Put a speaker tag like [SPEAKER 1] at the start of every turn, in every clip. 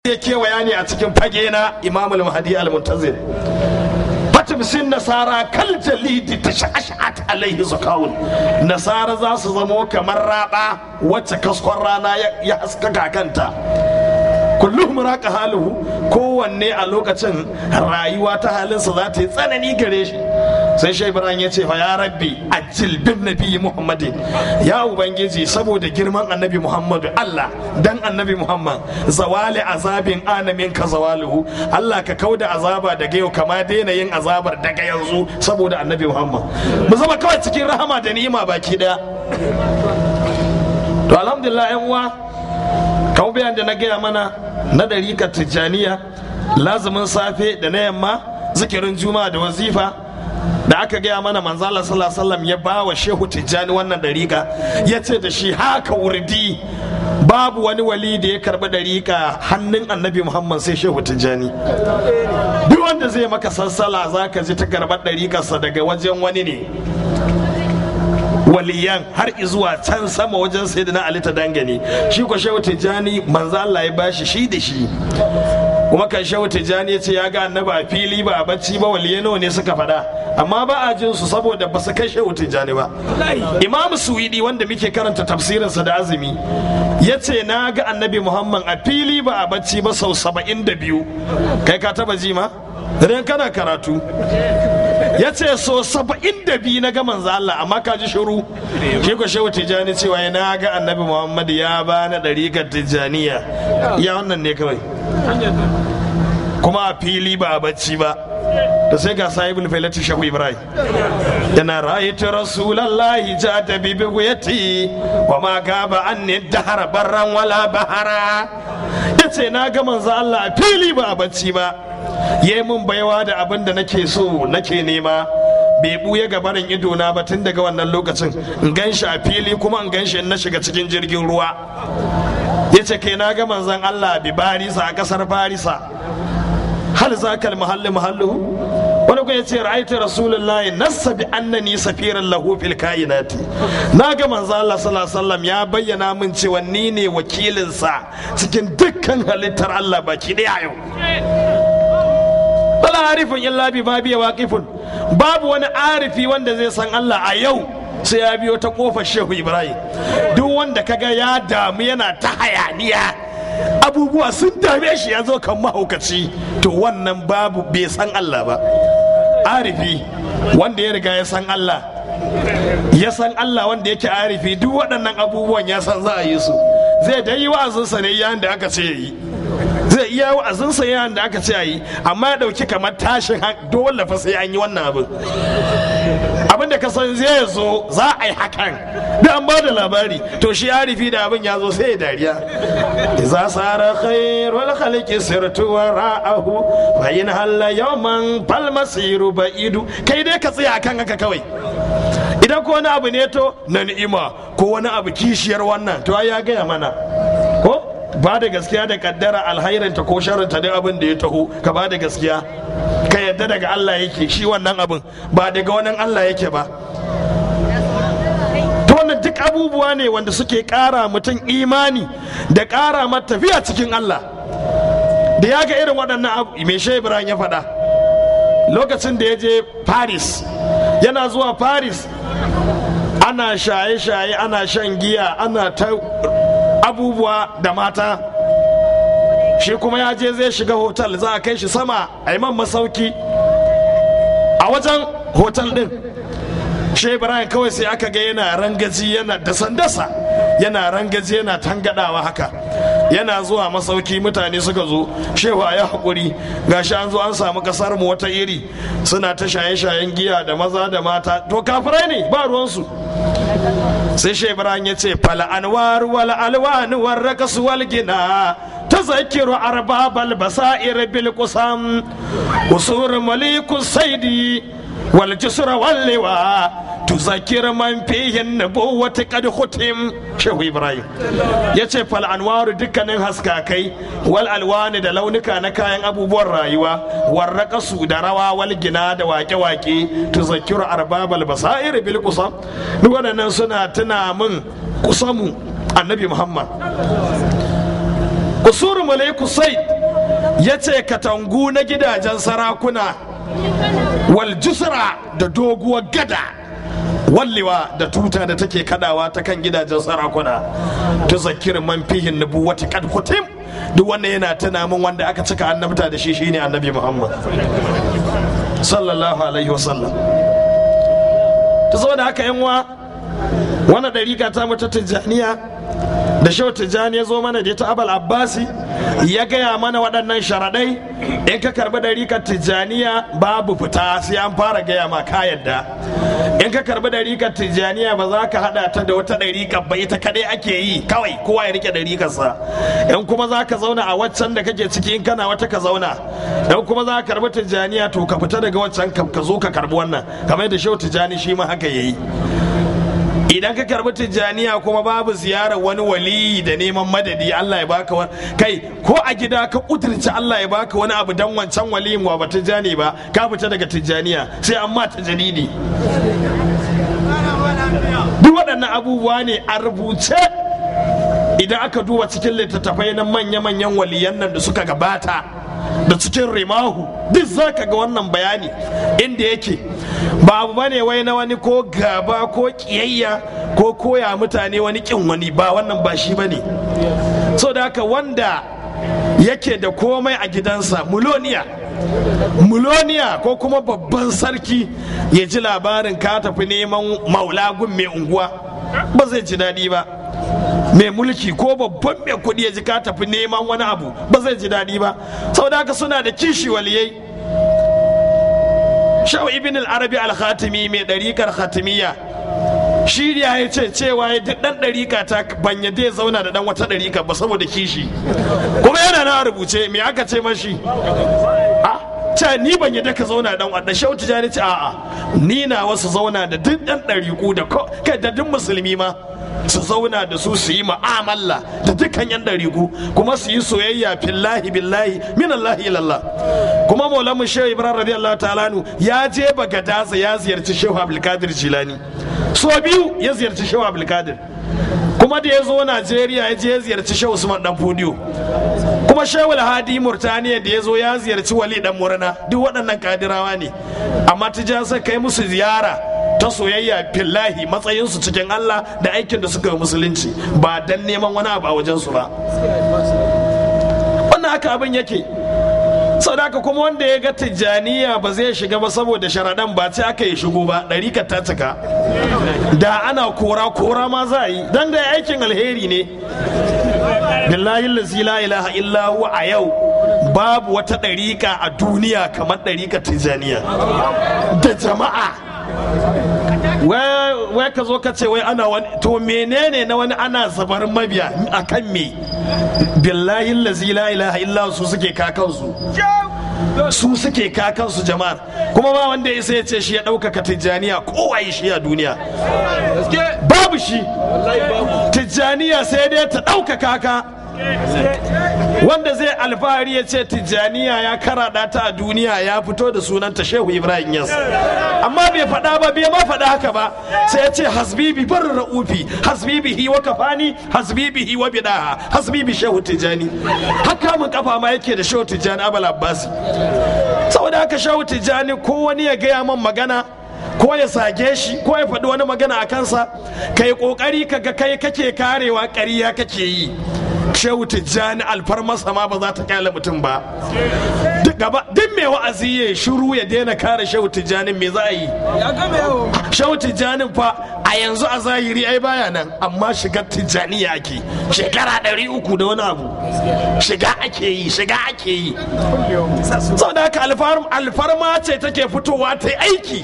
[SPEAKER 1] ya kewaya ne a cikin fage na imamul mahdi al-muntazir fatimsin nasara kal jalidi ta sha'ashat alaihi zakawun nasara za su zamo kamar raba wacce kaskon rana ya haskaka kanta kullum raka haluhu kowanne a lokacin rayuwa ta halinsa za ta yi tsanani gare shi sai shai ibrahim ya ce fa ya rabbi ajil bin nabi muhammadin ya ubangiji saboda girman annabi muhammadu allah dan annabi muhammad zawali azabin anamin ka zawaluhu allah ka kauda azaba daga yau kama daina yin azabar daga yanzu saboda annabi muhammad mu zama kawai cikin rahama da ni'ima baki daya to alhamdulillah yan uwa kawo bayan da na gaya mana na ɗarika tijjaniya lazumin safe da na yamma zikirin juma'a da wazifa da aka gaya mana manzala sallallahu ya ba wa shehu tijjani wannan ɗarika ya ce da shi haka wurdi babu wani wali da ya karɓi ɗarika hannun annabi muhammad sai shehu tijjani duk wanda zai maka sassala za ka ji ta karɓar ɗarikarsa daga wajen wani ne waliyan har izuwa can sama wajen sayyidina ali ta dangane shi ko shehu tijjani manzo Allah ya bashi shi da shi kuma kan shehu tijjani ya ce ya ga annabi a fili ba a bacci ba waliye nawa ne suka faɗa amma ba a jin su saboda ba su kai shehu tijjani ba imam suwidi wanda muke karanta tafsirinsa da azumi ya ce na ga annabi muhammad a fili ba a bacci ba sau saba'in da biyu kai ka taba ji ma idan kana karatu ya ce so saba'in da biyu na ga manzo Allah amma ka ji shiru shi ko shehu tijjani cewa ya na ga annabi muhammad ya ba na ɗarikar tijjaniya ya wannan ne kawai kuma a fili ba a bacci ba da sai ga sahibul failati shahu ibrahim yana ra'aytu rasulallahi ja ta bibi guyati wa ma gaba anni dahara barran wala bahara yace na ga manzo Allah a fili ba a bacci ba yayi mun baiwa da abin da nake so nake nema bai buya gabarin idona ba tun daga wannan lokacin in gan shi a fili kuma in gan shi in na shiga cikin jirgin ruwa ya ce kai na ga manzon Allah bi barisa a kasar barisa hal zakal mahalli mahallu wani kuma ya ce ra'aitu rasulullahi nassa bi annani safiran lahu fil kainati na ga manzo Allah sallallahu alaihi wasallam ya bayyana min cewa ni ne wakilinsa cikin dukkan halittar Allah baki daya yau bala arifin illa bi ma biya waqifun babu wani arifi wanda zai san Allah a yau sai ya biyo ta kofar shehu ibrahim duk wanda kaga ya damu yana ta hayaniya abubuwa sun dame shi ya zo kan mahaukaci to wannan babu bai san Allah ba arifi wanda ya riga ya san Allah ya san Allah wanda yake arifi duk waɗannan abubuwan ya san za a yi su zai dai yi wa'azinsa ne yayin da aka ce yi zai iya wa'azinsa yayin da aka ce yi amma ya ɗauki kamar tashin dole fa sai an yi wannan abin abin da ka san zai zo za a yi hakan da an ba da labari to shi arifi da abin ya zo sai ya dariya iza sara khairul khalqi sirtu wa ra'ahu fa in halla yawman fal masiru ba'idu kai dai ka tsaya kan haka kawai idan ko wani abu ne to na ni'ima ko wani abu kishiyar wannan to ya gaya mana ko ba da gaskiya da kaddara alhairinta ko sharinta da abin da ya taho ka ba da gaskiya ka yadda daga Allah yake shi wannan abin ba daga wani Allah yake ba to wannan duk abubuwa ne wanda suke kara mutum imani da kara mata tafiya cikin Allah da ya ga irin waɗannan abu mai shai ibrahim ya faɗa lokacin da ya je paris yana zuwa paris ana shaye-shaye ana shan giya ana ta abubuwa da mata shi kuma ya je zai shiga hotel za a kai shi sama a man masauki a wajen hotel din shi ibrahim kawai sai aka ga yana rangaji yana dasa-dasa yana rangaji yana tangadawa haka yana zuwa masauki mutane suka zo shewa ya haƙuri gashi an zo an samu kasar mu wata iri suna ta shaye-shayen giya da maza da mata to kafirai ne ba ruwansu sai shi ibrahim ya ce fal anwar wal alwan war rakas wal gina تذكر أرباب البصائر بالقسم وصور مليك السيد والجسر واللواء تذكر من فيه النبوة قد ختم شيخ إبراهيم yace fal anwaru dukkanin haskakai wal alwani da launuka na kayan abubuwan rayuwa warraqasu da rawa wal gina da wake-wake tuzakkiru arbabal basair bil qusam duk waɗannan suna tuna min kusamu annabi muhammad kusuru malaiku sai ya ce katangu na gidajen sarakuna wal jusra da doguwar gada wallewa da tuta da take kadawa ta kan gidajen sarakuna ta zakir man fihin nubuwati kad kutim duk wanda yana tuna min wanda aka cika annabta da shi shine annabi muhammad sallallahu alaihi wasallam ta saboda haka yan wa wannan dariƙa ta mata tijjaniya da shehu tijjani ya zo mana da ta abal abbasi ya gaya mana waɗannan sharaɗai in ka karɓi ɗarikar tijjaniya babu fita sai an fara gaya ma ka yadda in ka karɓi ɗarikar tijjaniya ba za ka haɗa ta da wata ɗarikar ba ita kaɗai ake yi kawai kowa ya rike ɗarikarsa in kuma za ka zauna a waccan da kake ciki in kana wata ka zauna in kuma za ka karɓi tijjaniya to ka fita daga waccan ka zo ka karɓi wannan kamar da shehu tijjani shi ma haka ya yi idan ka karbi tijjaniya kuma babu ziyarar wani waliyi da neman madadi Allah ya baka wani kai ko a gida ka kuturci Allah ya baka wani abu dan wancan waliyin wa ba tijjani ba ka fita daga tijjaniya sai an ma tajalidi duk waɗannan abubuwa ne a rubuce idan aka duba cikin littattafai na manya-manyan waliyan nan da suka gabata da cikin rimahu duk za ka ga wannan bayani inda yake ba abu bane wai na wani ko gaba ko kiyayya ko koya mutane wani kin wani ba wannan ba shi bane so da haka wanda yake da komai a gidansa muloniya muloniya ko kuma babban sarki ya ji labarin ka tafi neman maulagun mai unguwa ba zai ji daɗi ba mai mulki ko babban mai kuɗi ya ji ka tafi neman wani abu ba zai ji daɗi ba saboda haka suna da kishi waliyai shaw ibn al-arabi al-khatimi mai ɗarikar khatimiyya shi ya ya ce cewa ya duk ɗan ɗarika ta ban ya dai zauna da ɗan wata ɗarika ba saboda kishi kuma yana na rubuce me aka ce mashi a ce ni ban yadda ka zauna dan wadda shau tijani ce a'a ni na wasu zauna da duk ɗan ɗariku da kai da duk musulmi ma su zauna da su su yi ma'amala da dukkan yan ɗariku kuma su yi soyayya fillahi billahi min Allah ilallah kuma maulamu shehu ibrahim radiyallahu ta'ala ya je bagadaza ya ziyarci shehu abdulkadir jilani so biyu ya ziyarci shehu abdulkadir kuma da ya zo najeriya ya je ya ziyarci shehu usman dan fodiyo kuma shehu hadi murtaniya da ya zo ya ziyarci wali dan murna duk waɗannan kadirawa ne amma tijasa kai musu ziyara ta soyayya fillahi matsayinsu cikin Allah da aikin da suka yi musulunci ba dan neman wani abu a wajensu ba wannan haka abin yake sadaka kuma wanda ya ga tijjaniya ba zai shiga ba saboda sharaɗan ba ce aka yi shigo ba ɗarikar ta cika da ana kora kora ma za a yi don da aikin alheri ne billahi lazi la ilaha illa huwa a yau babu wata ɗarika a duniya kamar ɗarikar tijjaniya da jama'a wai ka zo ka ce wai ana wani to menene na wani ana zabar mabiya akan me billahi lazi la ilaha illa su suke kakansu su suke kakansu jama'ar kuma ba wanda ya ya ce shi ya ɗaukaka tijjaniya kowaye shi a duniya babu shi tijjaniya sai dai ta ɗaukaka ka wanda zai alfahari ya ce tijjaniya ya karaɗa ta a duniya ya fito da sunanta shehu ibrahim yas amma bai faɗa ba bai ma faɗa haka ba sai ya ce hasbibi bar ra'ufi hasbibihi wa kafani hasbibihi wa bidaha hasbibi shehu tijjani haka mun kafa ma yake da shehu tijjani abal abbasi saboda haka shehu tijjani ko wani ya gaya man magana ko ya sage shi ko ya faɗi wani magana a kansa kai ƙoƙari kaga kai kake karewa ƙarya kake yi shehu tijjani alfarmasa ma ba za ta kyale mutum ba duk mai wa'azi ya shiru ya daina kare shehu tijjanin me za a yi shehu tijjanin fa a yanzu a zahiri ai baya nan amma shigar tijjani ya ake shekara ɗari uku da wani abu shiga ake yi shiga ake yi sau da haka alfarma ce take fitowa ta aiki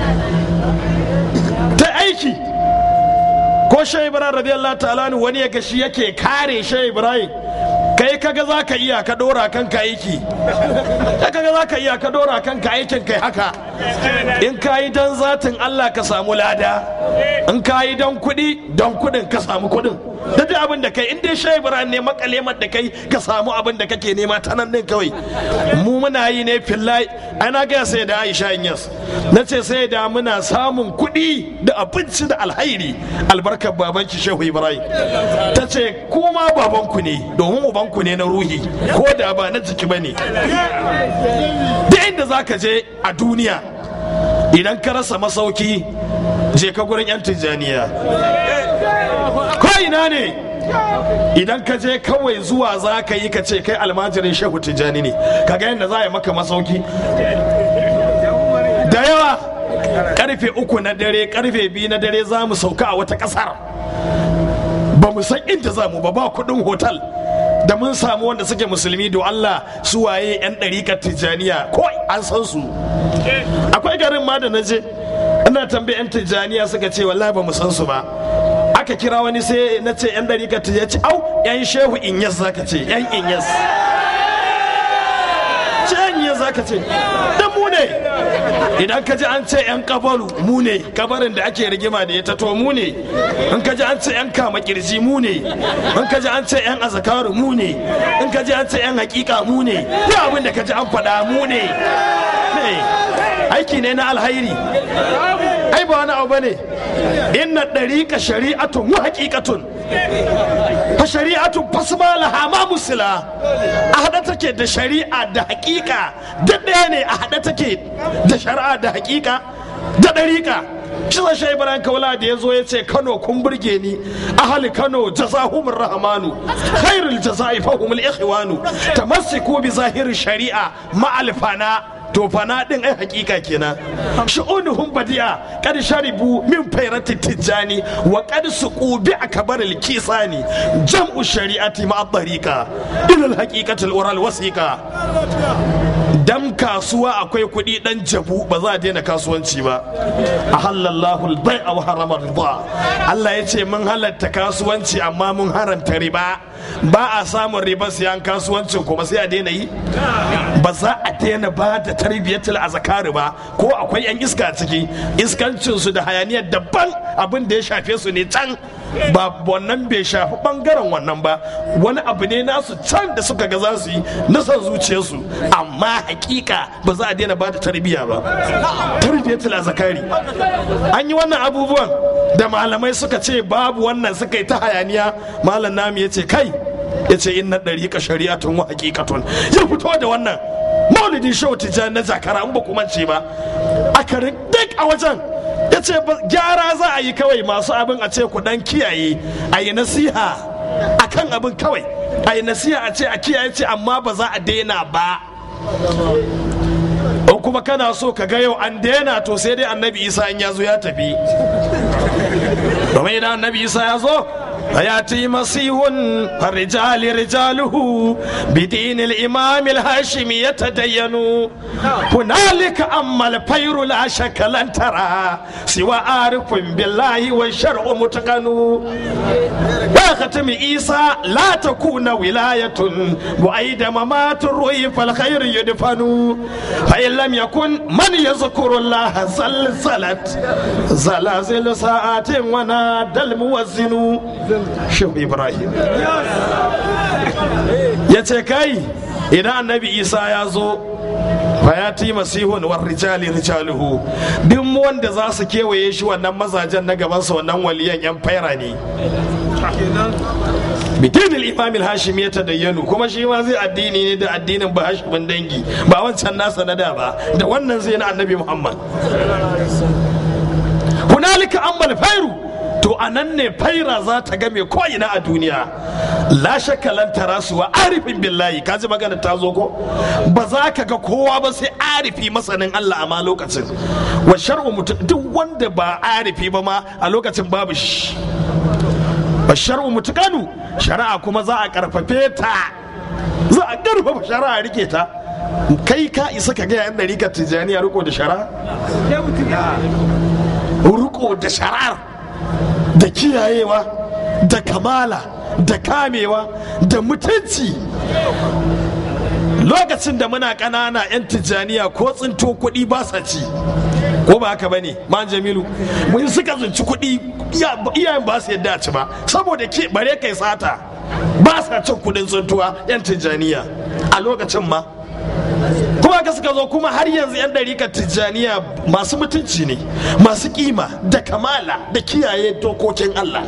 [SPEAKER 1] ta aiki ko shai ibrahim radiyallahu ta'ala wani ya gashi yake kare shai ibrahim kai kaga za ka iya ka dora kanka aiki kai kaga za ka iya ka dora kanka aikin kai haka in ka yi don zatin allah ka samu lada in ka yi don kuɗi don kuɗin ka samu kuɗin da duk abin da kai in dai shai ibrahim ne makalemar da kai ka samu abin da kake nema ta nan din kawai mu muna yi ne fillahi ai na gaya sai da aisha inyas na ce sai da muna samun kuɗi da abinci da alhairi albarkar babanki shehu ibrahim ta ce kuma babanku ne domin ubanku ne na ruhi ko da ba na jiki ba ne duk inda za ka je a duniya idan ka rasa masauki je ka gurin 'yan tijjaniya ko ina ne idan ka je kawai zuwa za ka yi ka ce kai almajirin shehu tijjani ne ka ga yadda za a yi maka masauki da yawa karfe uku na dare karfe biyu na dare za mu sauka a wata kasar ba mu san inda za mu ba ba kudin hotel da mun samu wanda suke musulmi do Allah su waye 'yan ɗariƙar tijjaniya ko an san su akwai garin ma da na je ina tambaye 'yan tijjaniya suka ce wallahi ba mu san su ba aka kira wani sai na ce 'yan ɗariƙar tijjaniya ce au 'yan shehu inyas zaka ce 'yan inyas ce 'yan inyas zaka ce dan mu ne idan ka ji an ce 'yan kabaru mu ne kabarin da ake rigima da ya tato mu ne in ka ji an ce 'yan kama kirji mu ne in ka ji an ce 'yan azakaru mu ne in ka ji an ce 'yan hakika mu ne duk abin da ka ji an faɗa mu ne aiki ne na alhairi ai ba wani abu bane inna ɗariƙa shari'atun wa haƙiƙatun fa shari'atun fasma laha ma musila a haɗa take da shari'a da haƙiƙa da ɗaya ne a haɗa take da shari'a da haƙiƙa da ɗariƙa shi zai shai ibrahim kaula da ya zo ya ce kano kun burge ni ahali kano jazahumur rahmanu khairul jaza'i fahumul ikhwanu tamassiku bi zahiri shari'a ma'alfana to fana din ai hakika kenan shu'unuhum badi'a kad sharibu min fairati tijani wa qad suqu bi akbar al kisani jam'u shari'ati ma tariqa ila al haqiqati al oral wasiqa dan kasuwa akwai kuɗi dan jabu ba za a daina kasuwanci ba a halallahu al-bai'a wa harama riba Allah ya ce mun halatta kasuwanci amma mun haramta riba ba a samun riba siyan kasuwancin kuma sai a daina yi ba za a daina ba da tarbiyyatul azkari ba ko akwai yan iska ciki iskancin su da hayaniyar daban abin da ya shafe su ne can ba wannan bai shafi bangaren wannan ba wani abu ne nasu can da suka ga za su yi na son zuciyarsu amma hakika ba za a daina ba da tarbiyya ba tarbiyyatul azkari an yi wannan abubuwan da malamai suka ce babu wannan suka yi ta hayaniya malam nami ya ce kai ya ce inna ɗariƙa shari'atun wa haƙiƙatun ya fito da wannan maulidin shehu tijjani na zakara in ba kuma ce ba a karin duk a wajen ya ce gyara za a yi kawai masu abin a ce ku dan kiyaye a yi nasiha a kan abin kawai a yi nasiha a ce a kiyaye ce amma ba za a daina ba in kuma kana so ka ga yau an daina to sai dai annabi isa in ya zo ya tafi domin idan annabi isa ya zo فياتي مسيح فالرجال رجاله بدين الامام الهاشمي يتدين هنالك اما الفير لا شك لن ترى سوى عارف بالله والشرع متقن يا ختم عيسى لا تكون ولايه بعيد ممات الروح فالخير يدفن فان لم يكن من يذكر الله زلزلت زلازل ساعات ونادى الموزن shehu ibrahim ya ce kai idan annabi isa ya zo fayati masihun war rijali rijaluhu duk wanda za su kewaye shi wannan mazajen na gabansa wannan waliyan yan faira ne bidinil imamil hashim ya tadayyanu kuma shi ma zai addini ne da addinin ba hashimin dangi ba wancan nasa na da ba da wannan zai na annabi muhammad hunalika ammal fairu to a nan ne faira za ta game ko'ina a duniya la shakka lan tarasuwa arifin billahi ka ji magana ta zo ko ba za ka ga kowa ba sai arifi masanin Allah a ma lokacin wa shar'u mutum duk wanda ba arifi ba ma a lokacin babu shi wa shar'u mutukanu shari'a kuma za a karfafe ta za a karfafa shari'a rike ta kai ka isa ka ga yan dariƙar tijjaniya riko da shari'a riko da shari'ar da kiyayewa da kamala da kamewa da mutunci lokacin da muna ƙanana 'yan tijjaniya ko tsinto kuɗi ba sa ci ko ba haka bane man jamilu mun suka tsinci kuɗi iyayen ba su yadda ci ba saboda ke bare kai sata ba sa cin kuɗin tsintuwa 'yan tijjaniya a lokacin ma kuma ka suka zo kuma har yanzu 'yan ɗarikar tijjaniya masu mutunci ne masu kima da kamala da kiyaye dokokin allah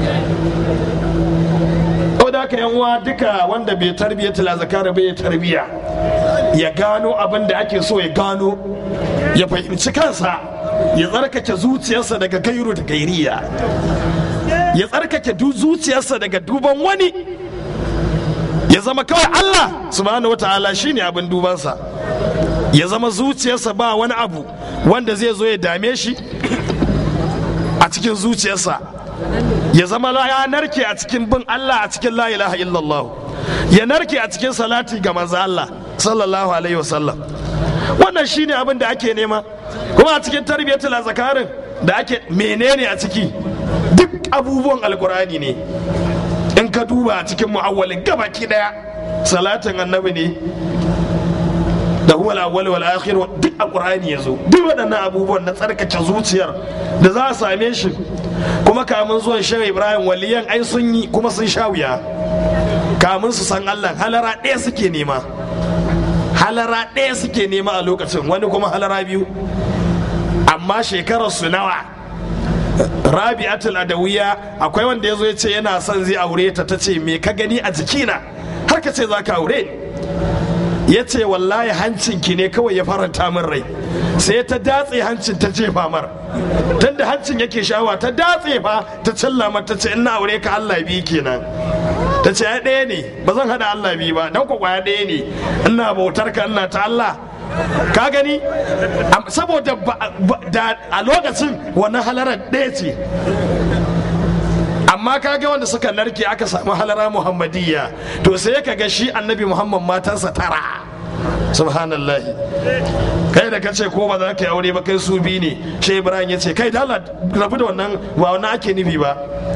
[SPEAKER 1] da haka yan uwa duka wanda bai tarbiyyar tilazakara bai tarbiya ya gano abin da ake so ya gano ya fahimci kansa ya tsarkake zuciyarsa daga gairu da gairiya ya tsarkake zuciyarsa daga duban wani ya zama kawai Allah subhanahu wata'ala shine abin dubansa ya zama zuciyarsa ba wani abu wanda zai zo ya dame shi a cikin zuciyarsa ya zama ya narke a cikin bin Allah a cikin la ilaha illallah ya narke a cikin salati ga manzo Allah sallallahu alaihi wasallam wannan shine abin da ake nema kuma a cikin tarbiyyatul zakarin da ake menene a ciki duk abubuwan alkurani ne in ka duba a cikin mu'awwalin gabaki daya salatin annabi ne da huwa al-awwal wal akhir duk alqur'ani yazo duk waɗannan abubuwan na tsarkake zuciyar da za a same shi kuma kamun zuwan shehu ibrahim waliyan ai sun yi kuma sun sha wuya kamun su san allah halara ɗaya suke nema halara ɗaya suke nema a lokacin wani kuma halara biyu amma shekarar su nawa rabi'atul adawiya akwai wanda ya zo ya ce yana son zai aure ta ta ce me ka gani a jikina har ka ce za ka aure ya ce wallahi hancinki ne kawai ya faranta min rai sai ta datse hancin ta jefa mar tunda hancin yake shawa ta datse fa ta cilla mata ce ina aure ka Allah bi kenan ta ce ya ɗaya ne ba zan hada Allah bi ba dan kwaya ɗaya ne ina bautar ka ina ta Allah ka gani saboda a lokacin wannan halarar ɗaya ce amma kaga wanda suka narke aka samu halara muhammadiyya to sai ka ga shi annabi muhammad matansa tara subhanallah kai da kace ko ba za ka yi aure ba kai su bi ne shi ibrahim ya ce kai dala rabu da wannan ba wannan ake nufi ba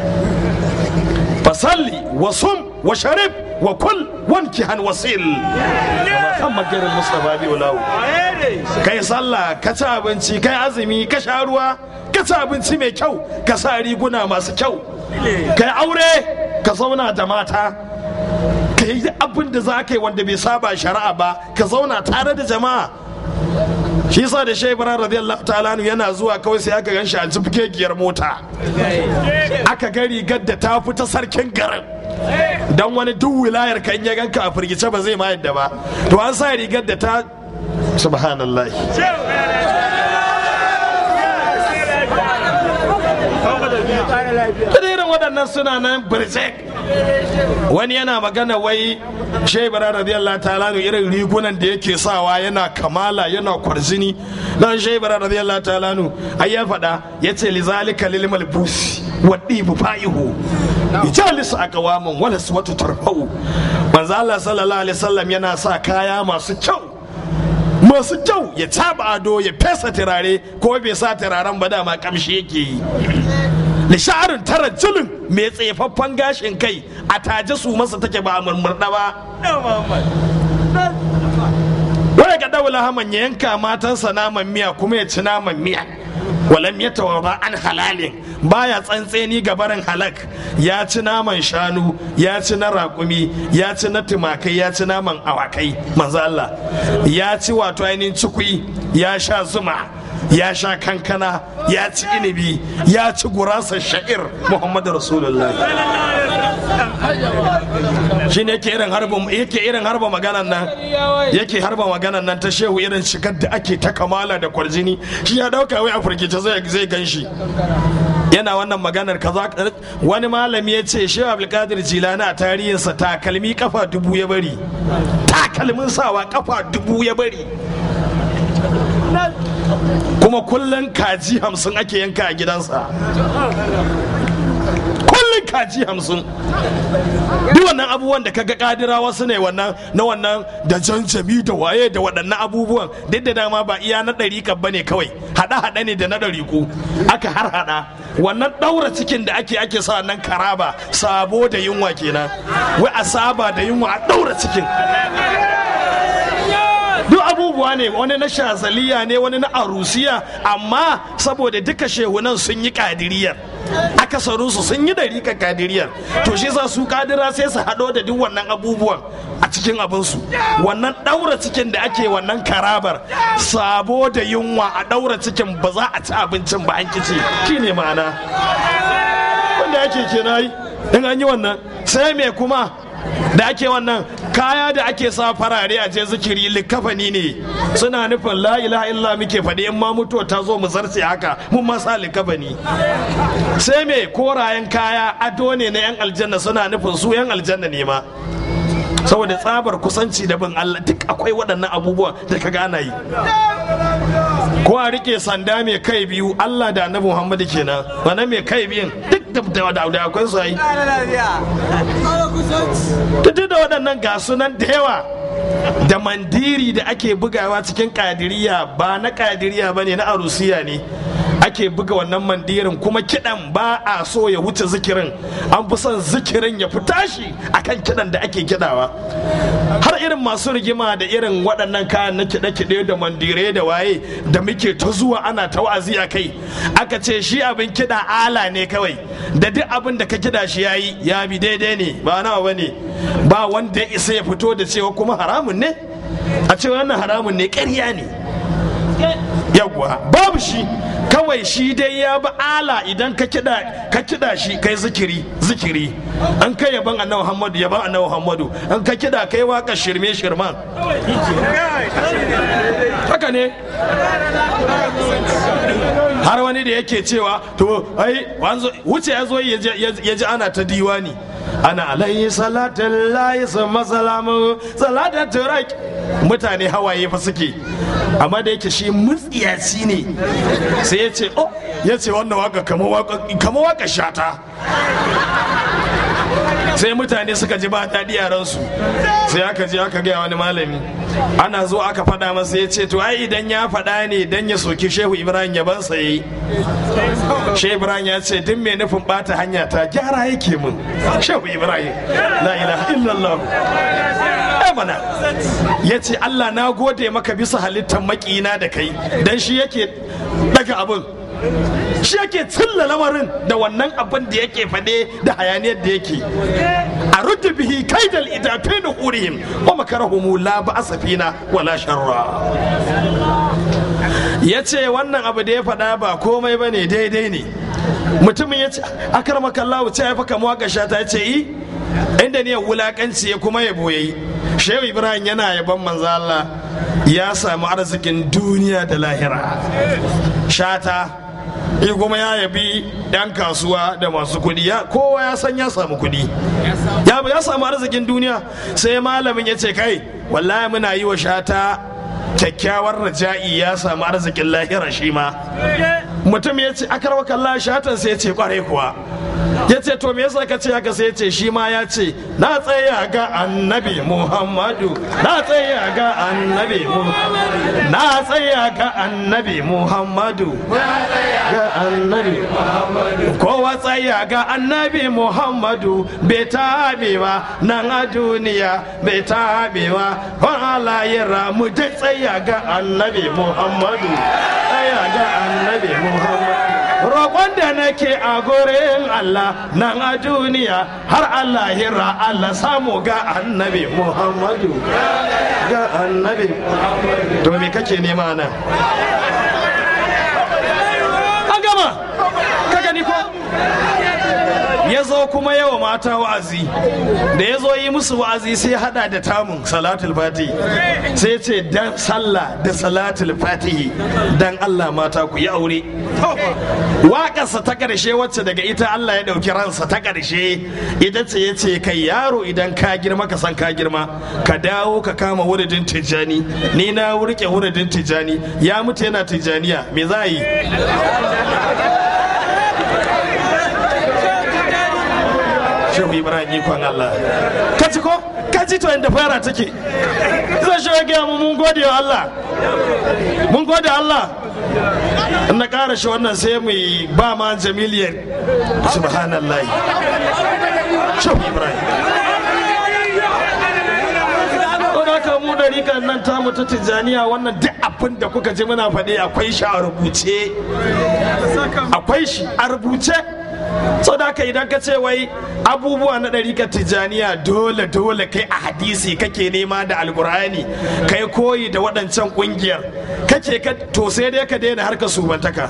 [SPEAKER 1] fasalli wa sum wa sharif wa kul wanki han wasil kan magarin mustafa bi ulawu kai sallah ka ci abinci kai azumi ka sha ruwa ka ci abinci mai kyau ka sa riguna masu kyau kai aure ka zauna da mata ka yi abin da za ka yi wanda bai saba shari'a ba ka zauna tare da jama'a shi yasa da shehu ibrahim radiyallahu ta'ala yana zuwa kawai sai aka gan shi a jibgegiyar mota aka ga rigar da ta fita sarkin garin dan wani duk wilayar kan ya ganka a firgice ba zai ma yadda ba to an sa rigar da ta subhanallah irin waɗannan suna nan birjek wani yana magana wai shebara radiyallahu ta'ala irin rigunan da yake sawa yana kamala yana kwarzini dan shebara radiyallahu ta'ala ai ya faɗa ya ce lizalika lil malbusi wa dibu fa'ihu ijalis aqwamun wala suwatu tarfa'u manzo Allah sallallahu alaihi wasallam yana sa kaya masu kyau masu kyau ya taba ado ya fesa turare ko bai sa turaren ba dama kamshi yake yi nisharin tara julin mai tsefaffen gashin kai a taje su masa take ba a murmurda ba wani ga daula haman ya yanka matansa naman miya kuma ya ci naman miya walam ya tawarra an halalin baya tsantseni ga barin halak ya ci naman shanu ya ci na raƙumi ya ci na tumakai ya ci naman awakai manzo Allah ya ci wato ainihin cikui ya sha zuma ya sha kankana ya ci inibi ya ci gurasar sha'ir muhammadu rasulullah shi ne yake irin harba yake irin harba maganan nan yake harba maganan nan ta shehu irin shigar da ake ta kamala da kwarjini shi ya dauka wai a firgice zai zai ganshi yana wannan maganar kaza wani malami ya ce shehu abdulkadir jilani a tarihinsa takalmi kafa dubu ya bari takalmin sawa kafa dubu ya bari kuma kullum kaji hamsin ake yanka a gidansa kullum kaji hamsin duk wannan abubuwan da kaga kadira wasu ne wannan na wannan da janjami da waye da waɗannan abubuwan duk da dama ba iya na ɗari ba ne kawai haɗa haɗa ne da na ɗari ku aka har haɗa wannan ɗaura cikin da ake ake sa nan karaba sabo da yunwa kenan wai a saba da yunwa a ɗaura cikin duk abubuwa ne wani na shazaliya ne wani na arusiya amma saboda duka shehunan sun yi kadiriyar akasarinsu sun yi dariƙa kadiriyar to shi sa su kadira sai su haɗo da duk wannan abubuwan a cikin abinsu wannan ɗaura cikin da ake wannan karabar sabo da yunwa a ɗaura cikin ba za a ci abincin ba an kici shi ne ma'ana wanda ake kenan in an yi wannan sai me kuma da ake wannan kaya da ake sa farare a je zikiri likafani ne suna nufin la ilaha illa muke faɗi in ma mutuwa ta zo mu zarce haka mun ma sa likafani sai me korayen kaya ado ne na yan aljanna suna nufin su yan aljanna ne ma saboda tsabar kusanci da bin Allah duk akwai waɗannan abubuwa da ka gana yi ko a rike sanda mai kai biyu Allah da annabi Muhammadu kenan wannan mai kai biyun duk da da da akwai su yi duk da waɗannan ga sunan da yawa da mandiri da ake bugawa cikin kadiriya ba na kadiriya ba ne na arusiya ne ake buga wannan mandirin kuma kidan ba a so ya wuce zikirin an fi son zikirin ya fi tashi akan kidan da ake kidawa har irin masu rigima da irin waɗannan kayan na kiɗe-kiɗe da mandire da waye da muke ta zuwa ana ta wa'azi a kai aka ce shi abin kiɗa ala ne kawai da duk abin da ka kiɗa shi yayi ya bi daidai ne ba nawa ba ne ba wanda ya isa ya fito da cewa kuma haramun ne a cewa wannan haramun ne ƙarya ne yawwa babu shi kawai shi dai ya bi ala idan ka kida ka kida shi kai zikiri zikiri an kai yaban annabi Muhammadu yaban annabi Muhammadu an ka kida kai waka shirme shirman haka ne har wani da yake cewa to ai wuce ya zo ya ji ana ta diwani ana alayhi salatin layi sama salamu salatin turak mutane hawaye fa suke amma da yake shi mutsiyaci ne sai ya ce oh ya ce wannan waka kama waka shata sai mutane suka ji ba daɗi a ransu sai aka je aka gaya wani malami ana zo aka faɗa masa ya ce to ai idan ya faɗa ne dan ya soki shehu ibrahim yaban sa yi shehu ibrahim ya ce duk mai nufin bata hanya ta gyara yake mun shehu ibrahim la ilaha illallah mana ya ce allah na gode maka bisa halittar makina da kai dan shi yake daga abin shi yake cilla lamarin da wannan abin da yake faɗe da hayaniyar da yake a rudda bihi kaidal idafe da hurihim wa makarahumu la ba asafina wala sharra ya ce wannan abu da ya faɗa ba komai ba ne daidai ne mutumin ya ce akar makallahu ce ya faka mawaka ta ce yi inda ne wulakanci ya kuma yabo yayi shehu ibrahim yana yaban manzo Allah ya samu arzikin duniya da lahira shata yi kuma ya yabi 'yan kasuwa da masu kudi kowa ya san ya samu kudi ya samu arzikin duniya sai malamin ya ce kai wallahi muna yi wa shata kyakkyawar raja'i ya samu arzikin lahira shi ma mutum ya ce akarwa kalla shatan sai ya ce kwarai kuwa ya ce to me yasa ka ce haka sai ya ce shi ma ya ce na tsaya ga annabi muhammadu na tsaya ga annabi muhammadu na tsaya ga annabi muhammadu ga annabi muhammadu kowa tsaya ga annabi muhammadu bai tabe ba nan a duniya bai tabe ba kwan alayira mu dai tsaya ga annabi muhammadu tsaya ga annabi muhammadu roƙon da nake a gurin Allah nan a duniya har Allah hira Allah samu ga annabi Muhammadu ga annabi to me kake nema nan an gama ka gani ko ya zo kuma yawa mata wa'azi da ya zo yi musu wa'azi sai hada da tamun salatul fatihi sai ce dan sallah da salatul fatihi dan Allah mata ku yi aure waƙarsa ta ƙarshe wacce daga ita Allah ya ɗauki ransa ta ƙarshe ita ce ya ce kai yaro idan ka girma ka san ka girma ka dawo ka kama wuridin tijjani ni na wurke wuridin tijjani ya mutu yana tijjaniya me za a yi shehu ibrahim ikon allah ka ci ko ka ci to inda fara take zai shi gaya mu mun gode wa allah mun gode allah in na ƙara shi wannan sai mu ba ma jamiliyar subhanallah shehu ibrahim haka mu da rikan nan tamu ta tijjaniya wannan duk abin da kuka ji muna faɗi akwai shi a rubuce akwai shi a rubuce sau da haka idan ka ce wai abubuwa na ɗarikar tijjaniya dole dole kai a hadisi kake nema da alkur'ani kai koyi da waɗancan ƙungiyar kake ka to sai dai ka daina harkar subantaka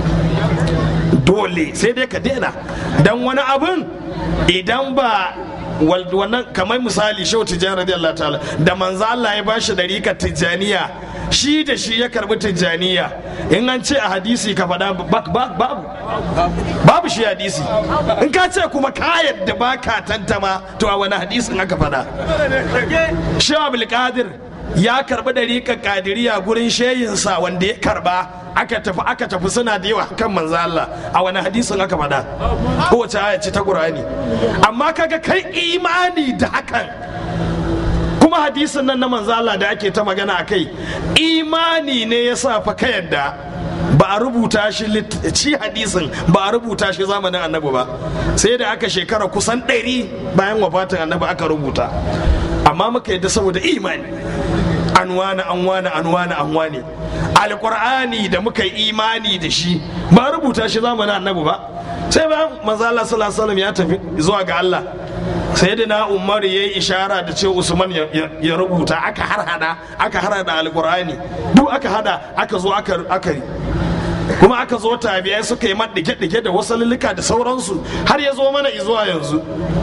[SPEAKER 1] dole sai dai ka daina don wani abin idan ba wannan kamar misali shehu tijjani radiyallahu ta'ala da manzo Allah ya bashi dariƙar tijjaniya shi da shi ya karbi tijjaniya in an ce a hadisi ka faɗa babu babu shi hadisi in ka ce kuma ka yadda ba ka tantama to a wani hadisin aka faɗa shehu abdulkadir ya karbi dariƙar kadiriya gurin sheyinsa wanda ya karba aka tafi aka tafi suna da yawa kan manzo Allah a wani hadisin aka faɗa kowace aya ce ta Qur'ani amma kaga kai imani da hakan kuma hadisin nan na manzo Allah da ake ta magana a kai imani ne ya sa fa ka yadda ba a rubuta shi ci hadisin ba a rubuta shi zamanin annabi ba sai da aka shekara kusan ɗari bayan wafatin annabi aka rubuta amma muka yadda saboda imani an wani an wani an wani an wani alkur'ani da muka yi imani da shi ba rubuta shi zamanin annabi ba sai bayan manzo Allah sallallahu alaihi wasallam ya tafi zuwa ga Allah sai da na umar ya yi ishara da cewa usman ya rubuta aka harhada aka harhada alkur'ani duk aka hada aka zo aka yi kuma aka zo tabiyai suka yi maɗike-ɗike da wasu lulluka da sauransu har ya zo mana izuwa yanzu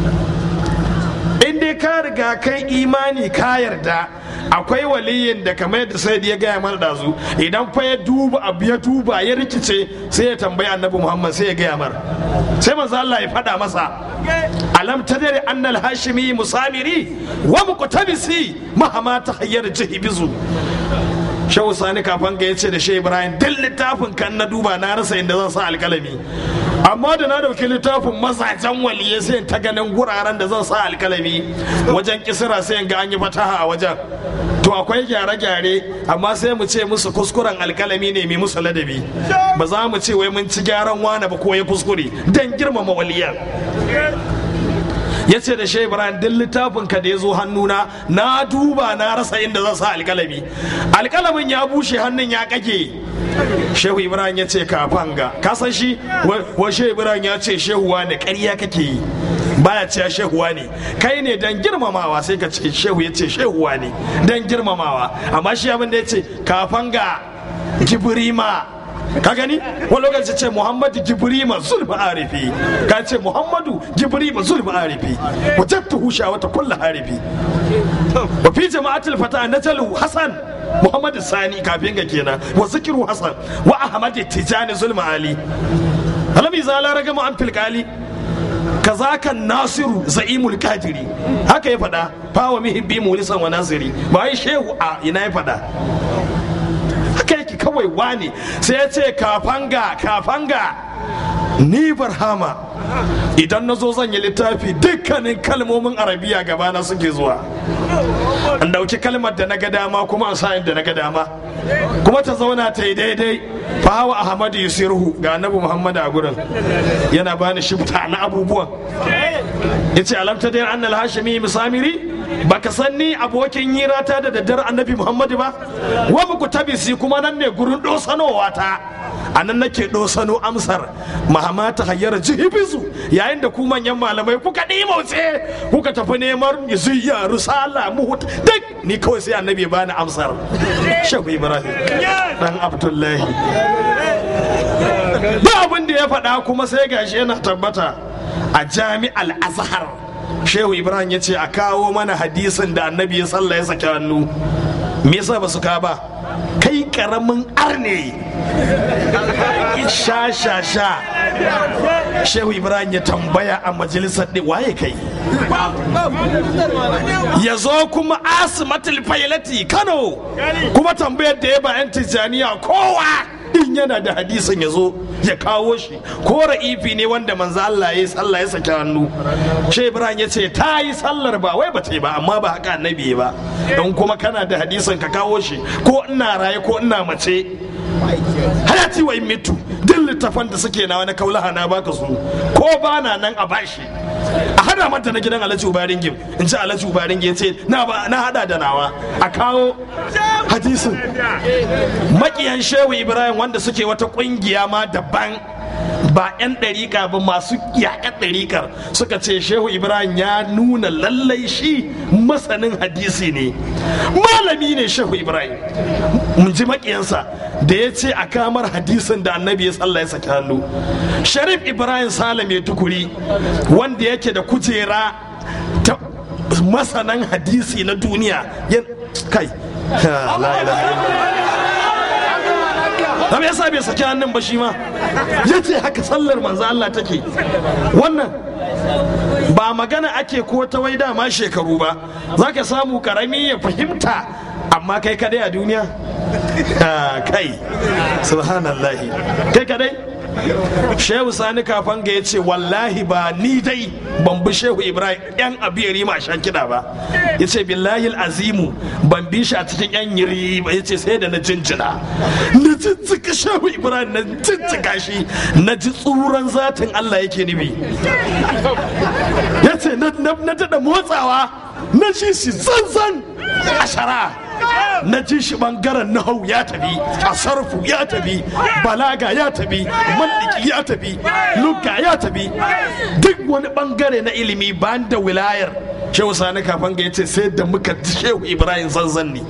[SPEAKER 1] in dai ka riga kai imani ka yarda akwai waliyin da kamar yadda sai ya gaya mana dazu idan fa ya duba abu ya duba ya rikice sai ya tambayi annabi muhammad sai ya gaya mar sai manzo Allah ya faɗa masa alam tadri annal hashimi musamiri wa muqtabisi mahama tahayyar jihibizu shehu sani kafan ga yace da shehu ibrahim duk littafin kan na duba na rasa inda zan sa alkalami amma da na dauki littafin mazajen waliyai sai ta ganin guraren da zan sa alkalami wajen kisira sai ga an yi fataha a wajen to akwai gyare-gyare amma sai mu ce musu kuskuren alkalami ne mai musu ladabi ba za mu ce wai mun ci gyaran wane ba ko ya kuskure don girmama waliyan ya ce da shehu ibrahim duk littafin ka da ya zo hannuna na duba na rasa inda zan sa alkalami alkalamin ya bushe hannun ya kake shehu ibrahim ya ce kafan ga kasan shi wa shehu ibrahim ya ce shehuwa ne ƙarya kake yi baya ce shehuwa ne kai ne dan girmamawa sai ka ce shehu ya ce shehuwa ne dan girmamawa amma shi abin da ya ce kafan ga gibrima ka gani wani lokaci ce muhammadu jibrima zulma arifi ka ce muhammadu jibrima zulma arifi wajattu husha wata kulla arifi wa fi jama'atul fata najalu hasan muhammadu sani kafin ga kenan wa zikiru hasan wa ahmad tijani zulma ali alami zala ragama an filkali kazaka nasiru za'imul kadiri haka ya faɗa fawa mihibbi mulisan wa nasiri ba yi shehu a ina ya faɗa haka yake kawai wane sai ya ce kafanga kafanga ni barhama idan na zo zan yi littafi dukkanin kalmomin arabiya gabana suke zuwa an dauki kalmar da na ga dama kuma an sa'in da na ga dama kuma ta zauna ta yi daidai fahawa ahmadu yusirhu ga annabi muhammadu a gurin yana bani shifta na abubuwan ya ce alamta dai annal hashimi musamiri baka san ni abokin hirata da daddare annabi muhammadu ba wa muku tabisi kuma nan ne gurin dosanowa ta a nan nake dosano amsar mahamata hayyar jihibizu yayin da ku manyan malamai kuka ɗimauce kuka tafi neman ziyya rusala muhut duk ni kawai sai annabi ya bani amsar shehu ibrahim dan abdullahi ba abin da ya faɗa kuma sai gashi yana tabbata a jami'al azhar shehu ibrahim ya ce a kawo mana hadisin da annabi ya sallah ya saki hannu me yasa ba su ka ba kai karamin arne sha sha sha shehu ibrahim ya tambaya a majalisar ɗin waye kai ya zo kuma asimatul failati kano kuma tambayar da ya ba 'yan tijjaniya kowa in yana da hadisin ya zo ya kawo shi ko ra'ifi ne wanda manzo Allah ya yi sallah ya saki hannu shi Ibrahim ya ce ta yi sallar ba wai ba ta yi ba amma ba haka annabi ba don kuma kana da hadisin ka kawo shi ko ina raye ko ina mace hayati wa mitu duk littafan da suke na wani kaulaha na baka su ko ba na nan a bashi a hada mata na gidan alhaji ubarin gim in ci alhaji ubarin gim ce na ba na hada da nawa a kawo hadisin makiyan shehu ibrahim wanda suke wata kungiya ma daban ba 'yan ɗariƙa ba masu yaƙar ɗariƙar suka ce shehu ibrahim ya nuna lallai shi masanin hadisi ne malami ne shehu ibrahim mun ji maƙiyansa da ya ce a kamar hadisin da annabi ya tsalla ya saki hannu sharif ibrahim salam ya tukuri wanda yake da kujera ta masanan hadisi na duniya kai la ilaha illallah me yasa bai saki hannun ba shi ma ya ce haka sallar manzo Allah take wannan ba magana ake ko ta wai dama shekaru ba za ka samu karami ya fahimta amma kai kadai a duniya kai subhanallahi kai kadai shehu sani kafan ga ya ce wallahi ba ni dai ban bi shehu ibrahim yan abiyari ma shan kiɗa ba ya ce billahi azimu ban bi shi a cikin yan yiri ba ya ce sai da na jinjina na jinjika shehu ibrahim na jinjika shi na ji tsuran zatin allah yake nufi ya ce na daɗa motsawa na ji shi zanzan a shara na ji shi bangaren nahau ya tafi a sarfu ya tafi balaga ya tafi mandiki ya tafi lugga ya tafi duk wani bangare na ilimi ban da wilayar shehu sani kafin ga yace sai da muka ji shehu ibrahim zanzan ne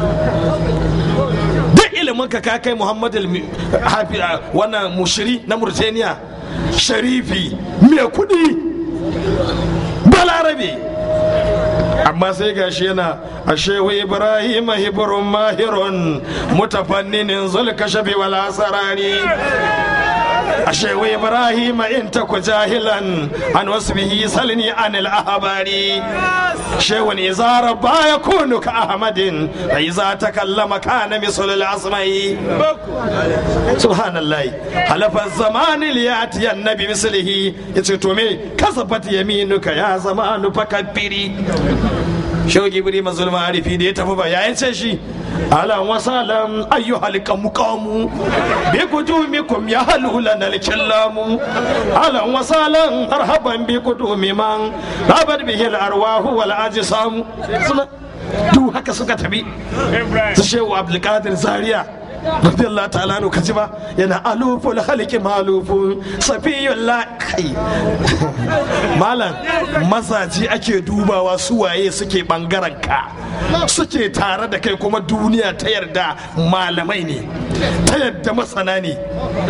[SPEAKER 1] duk ilimin ka ka kai muhammad wannan mushiri na murtaniya sharifi mai kudi balarabe amma sai gashi yana a shehu ibrahim hibrun mahirun mutafanninin zulkashafi wal asarani a shehu ibrahim in taku jahilan an wasbihi salni anil ahbari shehu izara baya kunu ka ahmadin iza takallama kana misal al asmai subhanallah halafa zamani liyati annabi mislihi yace to me kasafat yaminuka ya zamanu fakabbiri shauki biri mazul ma'arifi da ya tafi ba ya ce shi alan wasalam ayyu halika muqamu bi kudumikum ya halula nal killamu alan wasalan marhaban bi kudumi man rabat bihi al arwahu wal ajsam duk haka suka tafi su shehu abdulkadir zaria radiyallahu ta'ala anu kaji ba yana aluful haliki malufun safiyun la kai malam mazaji ake dubawa su waye suke bangaren ka suke tare da kai kuma duniya ta yarda malamai ne ta yarda masana ne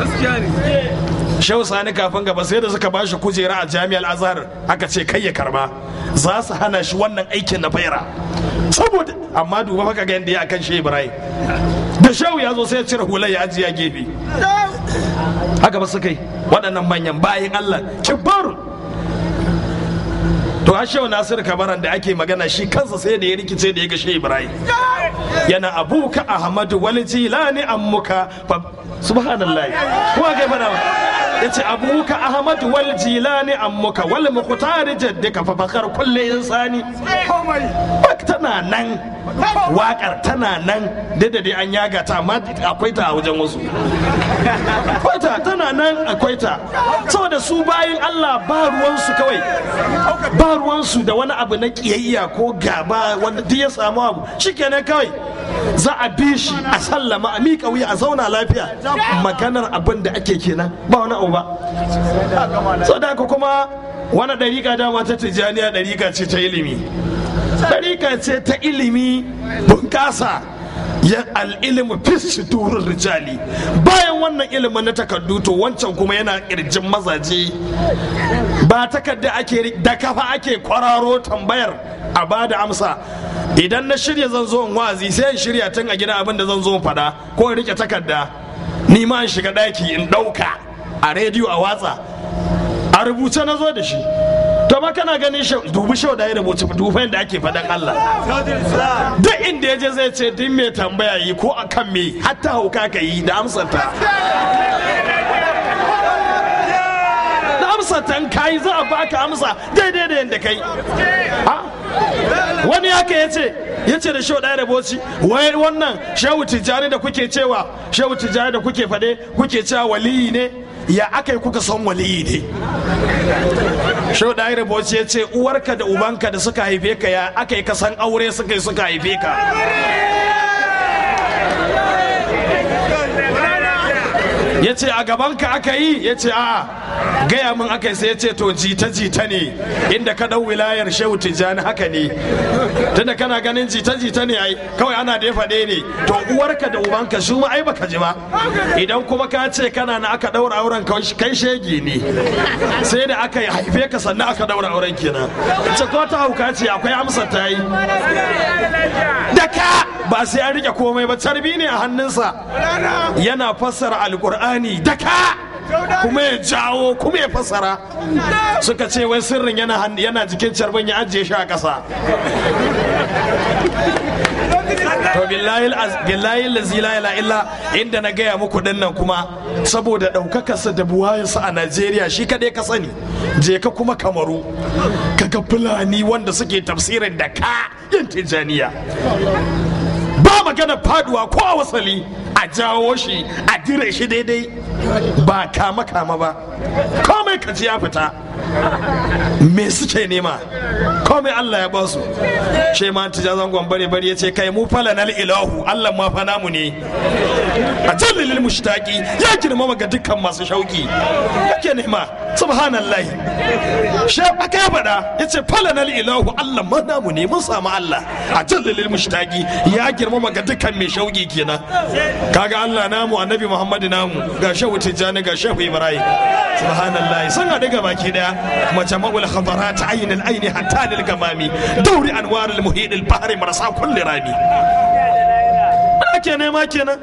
[SPEAKER 1] shehu sani kafin gaba sai da suka bashi kujera a jami'ar azhar aka ce kai ya karba za su hana shi wannan aikin na faira saboda amma duba maka ga yadda ya akan shi ibrahim da shehu ya zo sai ya cire hular ya ajiye gefe haka ba su kai waɗannan manyan bayan allah kibarun to a shehu nasiru kabaran da ake magana shi kansa sai da ya rikice da ya ga shi ibrahim yana abuka ahmadu wal jilani ammuka subhanallah kuma kai fada ya ce abuka ahmadu wal jilani ammuka wal muqtari jaddika fa fakar kulli insani tana nan wakar tana nan da dai an yaga ta amma akwai ta a wajen wasu akwai ta tana nan akwai ta saboda su bayin Allah ba ruwansu kawai ba ruwansu da wani abu na kiyayya ko gaba wanda duk ya samu abu shikenan kawai za a bi shi a sallama a miƙa wuya a zauna lafiya maganar abin da ake kenan ba wani abu ba so da kuma wani ɗariƙa dama ta tijjaniya ɗariƙa ce ta ilimi ɗariƙa ce ta ilimi bunƙasa ya al'ilimu fis durin rijali bayan wannan ilimin na takardu to wancan kuma yana ƙirjin mazaje ba takarda ake da kafa ake kwararo tambayar a ba da amsa idan na shirya zan zo in wazi sai in shirya tun a gina abin da zan zo in faɗa ko in rike takarda ni ma in shiga ɗaki in ɗauka a rediyo a watsa a rubuce na zo da shi to ba kana ganin dubi shau da ya rubuce dufa yadda ake faɗan Allah duk inda ya je zai ce duk mai tambaya yi ko a kan me hatta hauka ka yi da amsarta da amsarta ka yi za a baka amsa daidai da yadda kai wani haka ya ce ya ce da shau ɗaya da boci wai wannan shehu tijjani da kuke cewa shehu tijjani da kuke faɗe kuke cewa waliyi ne ya aka yi kuka son waliyi ne shau da rubuci ya ce uwarka da ubanka da suka haife ka ya aka yi kasan aure suka yi suka haife ka ya ce a gabanka aka yi ya ce a gaya min aka yi sai ya ce to jita-jita ne inda ka ɗau wilayar shehu tijjani haka ne tunda kana ganin jita-jita ne ai kawai ana da ya faɗe ne to uwarka da ubanka su ma ai baka ji ba idan kuma ka ce kana na aka ɗaura auren kai shege ne sai da aka haife ka sannan aka ɗaura auren kenan ce ko ta hauka ce akwai amsa ta yi da ka ba sai an rike komai ba carbi ne a hannunsa yana fassara alkur'ani da ka kuma ya jawo kuma ya fassara suka ce wai sirrin yana yana jikin carbin ya ajiye shi a ƙasa to billahi lazi la ila illa inda na gaya muku dinnan kuma saboda ɗaukakarsa da buwayensa a najeriya shi kaɗai ka sani je ka kuma kamaru kaga fulani wanda suke tafsirin da ka yin tijaniya ba magana faduwa ko a wasali a jawo shi a dire shi daidai ba kama kama ba komai kaji ya fita me suke nema komai Allah ya ba su she ma tija zangon bare bare ya ce kai mu fala nal ilahu Allah ma fa namu ne a jallilil mushtaqi ya girmama ga dukkan masu shauki yake nema subhanallah she aka ya faɗa ya ce fala nal ilahu Allah ma namu ne mun samu Allah a jallilil mushtaqi ya girmama ga dukkan mai shauki kenan kaga Allah namu annabi Muhammad namu ga shehu tijjani ga shehu Ibrahim subhanallah sun haɗu ga baki daya mace ma'ul khadarat ayin al-aini hatta lil gamami dauri anwar al-muhit al-bahri marasa kulli rami ake nema kenan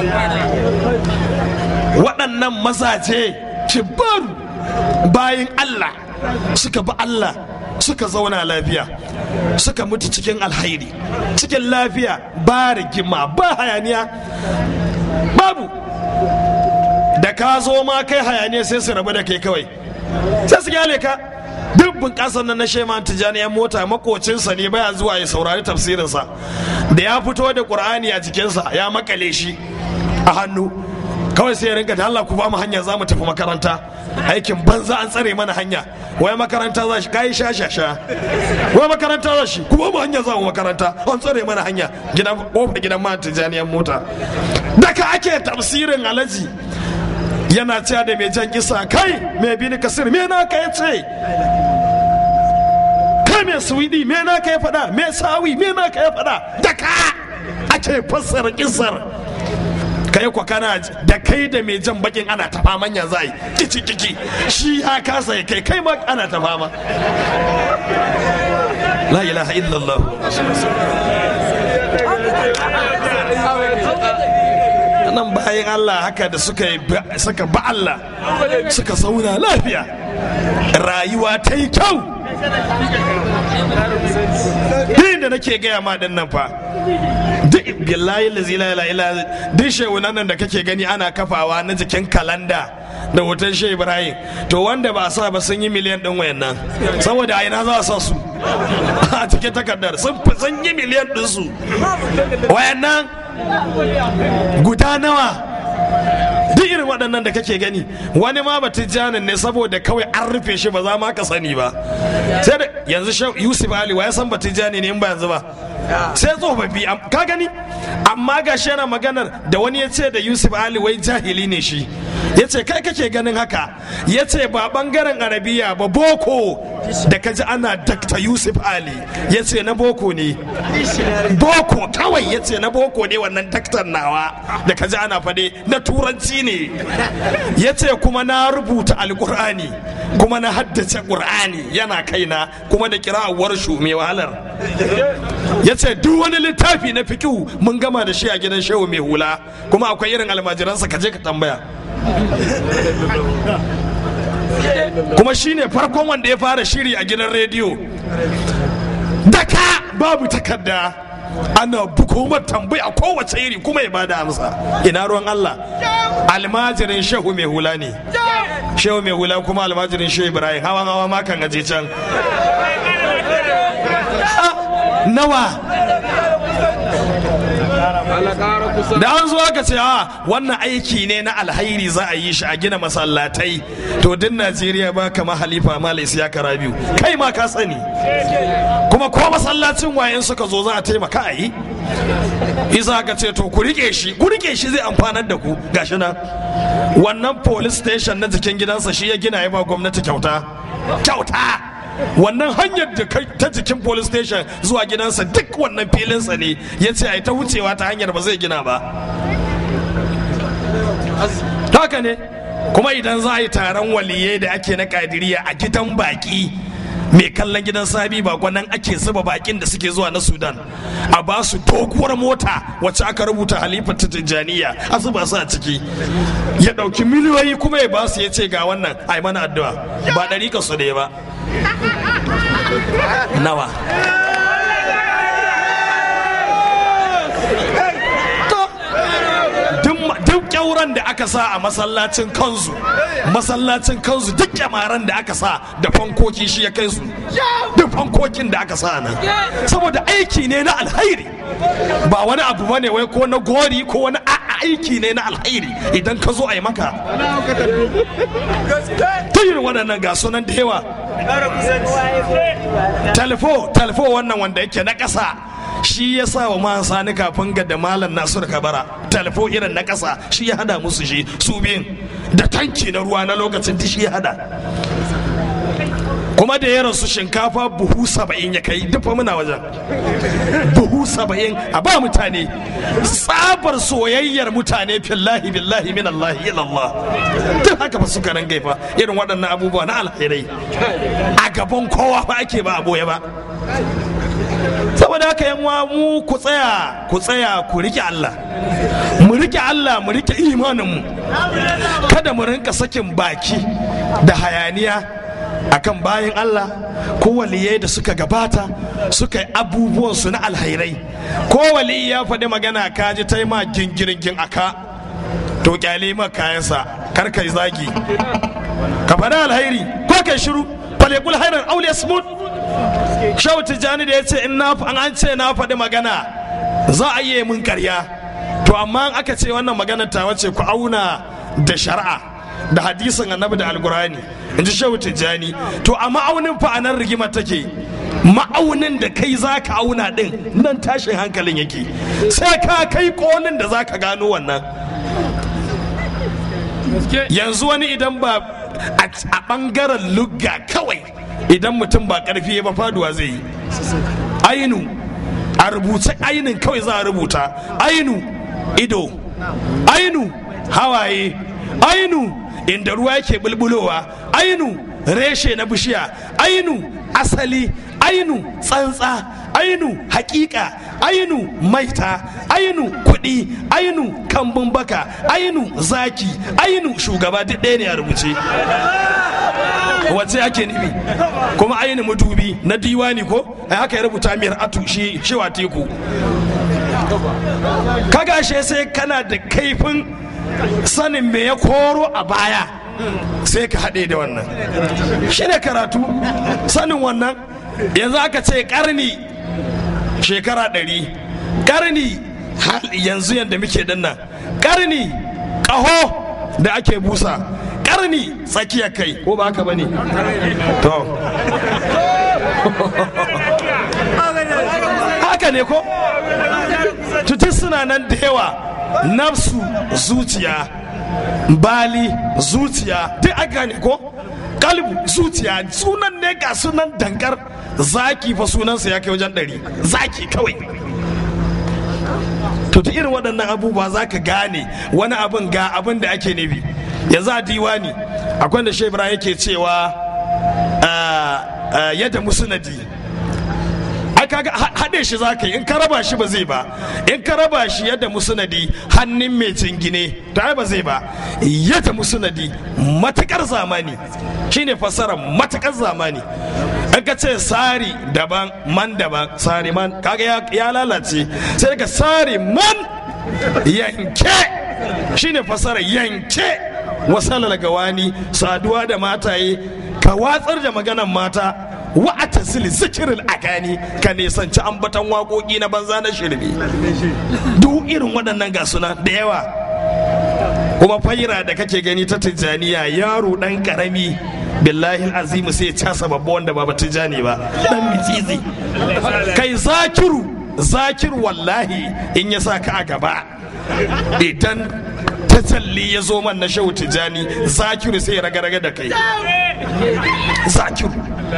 [SPEAKER 1] waɗannan mazaje kibaru bayan Allah suka bi Allah suka zauna lafiya suka mutu cikin alhairi cikin lafiya ba rigima ba hayaniya babu da ka zo ma kai hayaniya sai su rabu da kai kawai sai su gyale ka duk bunƙasar nan na shema tijjani yan mota makocinsa ne baya zuwa ya saurari tafsirinsa da ya fito da ƙur'ani a jikinsa ya makale shi a hannu kawai sai ya rinka da Allah ku ba mu hanya za mu tafi makaranta aikin banza an tsare mana hanya wai makaranta za shi kayi shashasha wai makaranta za shi ku ba mu hanya za mu makaranta an tsare mana hanya gidan kofar gidan ma tijjani yan mota da ka ake tafsirin alaji yana cewa da mai jan kisa kai mai bini kasir me na ka yace kai mai suwidi me na ka ya faɗa mai sawi me na ka ya faɗa da ka ake fassara kisar kai kwa kana da kai da mai jan bakin ana ta faman ya zai kici kiki shi ya kasa ya kai kai ma ana ta fama la ilaha illallah nan bayan Allah haka da suka suka ba Allah suka sauna lafiya rayuwa ta yi kyau da nake gaya ma din nan fa duk billahi lazi la ilaha illa duk shewunan nan da kake gani ana kafawa na jikin kalanda da hoton shehu ibrahim to wanda ba sa ba sun yi miliyan din wayannan saboda a ina za a sa su a cikin takardar sun yi miliyan din su wayannan guda nawa duk irin waɗannan da kake gani wani ma ba tijjanin ne saboda kawai an rufe shi ba za ma ka sani ba sai da yanzu yusuf ali wa ya san ba tijjani ne in ba yanzu ba sai tsofaffi ka gani amma ga shi yana maganar da wani ya ce da yusuf ali wai jahili ne shi ya ce kai kake ganin haka ya ce ba bangaren arabiya ba boko da ka ji ana dakta yusuf ali ya ce na boko ne boko kawai ya ce na boko ne wannan daktar nawa da ka ji ana fade na turanci ne ya ce kuma na rubuta alkur'ani kuma na haddace ƙur'ani yana kaina kuma da kira'awar shu mai wahalar ya ce duk wani littafi na fikihu mun gama da shi a gidan shehu mai hula kuma akwai irin almajiransa ka je ka tambaya kuma shine farkon wanda ya fara shiri a gidan rediyo daka babu takarda ana bukomar tambaya kowace iri kuma ya bada amsa ina ruwan Allah almajirin shehu mai hula ne shehu mai hula kuma almajirin shehu ibrahim hawan hawa makan aje can nawa da an zo aka ce a wannan aiki ne na alhairi za a yi shi a gina masallatai to din najeriya ba kama halifa mala ya kara biyu kai ma ka sani kuma ko masallacin wayan suka zo za a taimaka a yi isa aka ce to ku rike shi ku rike shi zai amfanar da ku gashi nan wannan police station na jikin gidansa shi ya gina ya ba gwamnati kyauta kyauta wannan hanyar da ta jikin police station zuwa gidansa duk wannan filinsa ne ya ce a ta wucewa ta hanyar ba zai gina ba haka ne kuma idan za a yi taron waliyai da ake na kadiriya a gidan baki mai kallon gidan sabi bako nan ake zuba bakin da suke zuwa na sudan a ba su doguwar mota wacce aka rubuta halifar tijjaniya a zuba su a ciki ya ɗauki miliyoyi kuma ya ba su ya ce ga wannan a mana addu'a ba ɗari ka su ne ba nawa duk kyauran da aka sa a masallacin kanzu masallacin kanzu duk kyamaran da aka sa da fankoki shi ya kai su duk fankokin da aka sa nan saboda aiki ne na alhairi ba wani abu ba ne wai ko na gori ko wani aiki ne na alhairi idan ka zo a yi maka ta yi waɗannan ga sunan da yawa talifo talifo wannan wanda yake na ƙasa shi ya sa wa man sani kafin ga da malam nasiru kabara talifo irin na ƙasa shi ya hada musu shi su biyun da tanki na ruwa na lokacin da shi ya hada kuma da ya rasu shinkafa buhu saba'in ya kai dufa muna wajen buhu saba'in a ba mutane tsabar soyayyar mutane fillahi billahi min Allah ilallah duk haka ba su karan gaifa irin waɗannan abubuwa na alherai a gaban kowa ba ake ba a boye ba saboda haka yan mu ku tsaya ku tsaya ku rike Allah mu rike Allah mu rike imaninmu kada mu rinka sakin baki da hayaniya akan bayan Allah ko waliyai da suka gabata suka yi abubuwansu na alhairai ko waliyi ya faɗi magana ka ji ta yi ma gingirgin aka to kyale ma kayansa kar kai zagi ka faɗi alhairi ko kai shiru falekul hairar aule smooth shau tijjani da ya ce in an ce na faɗi magana za a yi mun karya to amma aka ce wannan magana ta wace ku auna da shari'a da hadisin annabi da alkurani in ji shehu tijjani to a ma'aunin fa anan rigima take ma'aunin da kai za ka auna din nan tashin hankalin yake sai ka kai kolin da za ka gano wannan yanzu wani idan ba a bangaren lugga kawai idan mutum ba karfi ba faduwa zai yi ainu a rubuce ainin kawai za a rubuta ainu ido ainu hawaye ainu inda ruwa yake bulbulowa ainu reshe na bishiya ainu asali ainu tsantsa ainu hakika ainu maita ainu kuɗi ainu kambun baka ainu zaki ainu shugaba duk ɗaya ne a rubuce wace ake nufi kuma ainu madubi na diwani ko a haka ya rubuta miyar atu shi shewa teku kaga shi sai kana da kaifin sanin me ya koro a baya sai ka haɗe da wannan shi ne karatu sanin wannan yanzu aka ce karni shekara ɗari karni yanzu yadda muke dinnan karni ƙaho da ake busa karni tsakiya kai ko ba haka bane to haka ne ko tuti suna nan da yawa nafsu zuciya bali zuciya duk aka ne ko kalbu zuciya sunan ne ga sunan dankar zaki fa sunansa ya kai wajen ɗari zaki kawai to ta irin waɗannan abubuwa za ka gane wani abin ga abin da ake nufi yanzu a diwani akwai da shebra yake cewa yadda musunadi ai kaga haɗe shi za ka yi in ka raba shi ba zai ba in ka raba shi yadda musunadi hannun mai jingine to ai ba zai ba yadda musunadi matukar zamani shine fassara matukar zamani in ka ce sari daban man daban sari man kaga ya lalace sai ka sari man yanke shine fassara yanke wasalar gawani saduwa da mataye ka watsar da maganan mata wa atasil zikirin agani ka nisanci ambatan waƙoƙi na banza na shirme duk irin waɗannan ga suna da yawa kuma faira da kake gani ta tijjaniya yaro ɗan ƙarami billahi azimu sai ya casa babba wanda ba tijjani ba ɗan mitsitsi kai zakiru zakiru wallahi in ya sa ka a gaba idan tajalli ya zo man na shehu tijjani zakiru sai ya raga-raga da kai zakiru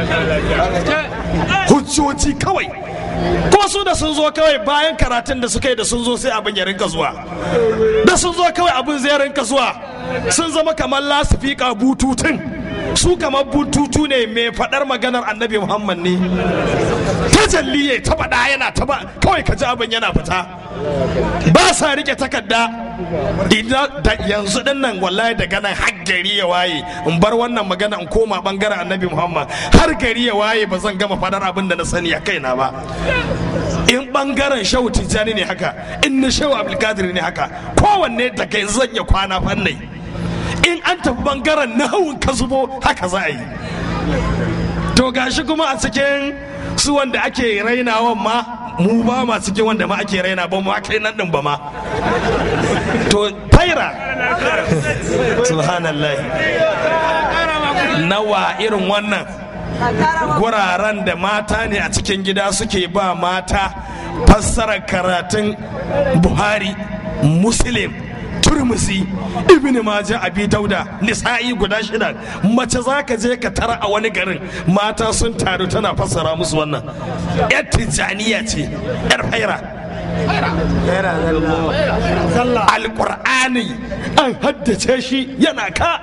[SPEAKER 1] hujjoji kawai kuma su da sun zo kawai bayan karatun da suka yi da sun zo sai abin ya rinka zuwa da sun zo kawai abin zai rinka zuwa sun zama kamar lasifika bututun su kamar bututu ne mai faɗar maganar annabi muhammad ne tajalli ya ta faɗa yana ta ba kawai ka ji abin yana fita ba sa rike takarda idan da yanzu din nan wallahi daga nan har gari ya waye in bar wannan magana in koma bangaren annabi muhammad har gari ya waye ba zan gama faɗar abin da na sani a kaina ba in bangaren shehu tijjani ne haka in na shehu abdulkadir ne haka kowanne daga yanzu zan iya kwana fannai in an tafi bangaren nahawun ka zubo haka za a yi to gashi kuma a cikin su wanda ake rainawan ma mu ba ma cikin wanda ma ake raina ba ma kai nan din ba ma to faira subhanallah nawa irin wannan guraren da mata ne a cikin gida suke ba mata fassarar karatun buhari muslim turmusi ibn majah abi dauda nisa'i guda shida mace za ka je ka tara a wani garin mata sun taru tana fassara musu wannan yar tijaniya ce yar faira alƙur'ani an haddace shi yana ka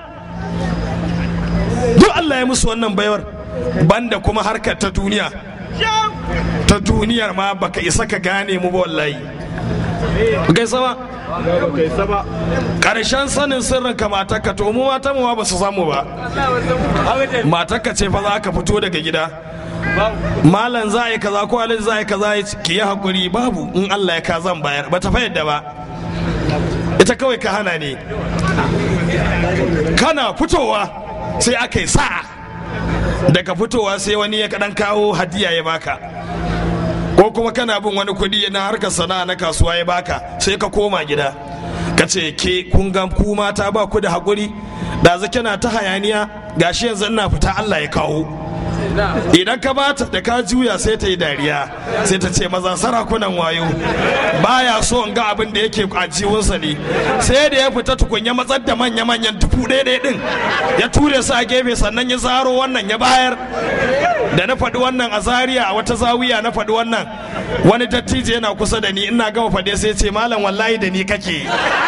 [SPEAKER 1] duk Allah ya musu wannan baiwar banda kuma harkar ta duniya ta duniyar ma baka isa ka gane mu ba wallahi gaisa ba karshen sanin sirrin ka matarka to mu mata mu ba su samu ba matarka ce fa za ka fito daga gida malam za a yi kaza ko alhaji za a yi kaza ki yi hakuri babu in Allah ya ka zan bayar ba ta fayyada ba ita kawai ka hana ne kana fitowa sai aka yi sa'a daga fitowa sai wani ya kaɗan kawo hadiya ya baka ko kuma kana bin wani kuɗi na harkar sana'a na kasuwa ya baka sai ka koma gida ka ce ke kun ga ku mata ba ku da haƙuri da zake na ta hayaniya gashi yanzu ina fita Allah ya kawo idan ka bata da ka juya sai ta yi dariya sai ta ce maza sarakunan wayo baya so in ga abin da yake a jiwunsa ne sai da ya fita tukunya matsar da manya-manyan dubu ɗaya ɗin ya ture su a gefe sannan ya zaro wannan ya bayar da na faɗi wannan a zaria a wata zawiya na faɗi wannan wani dattijo yana kusa da ni ina gama faɗe sai ce malam wallahi da ni kake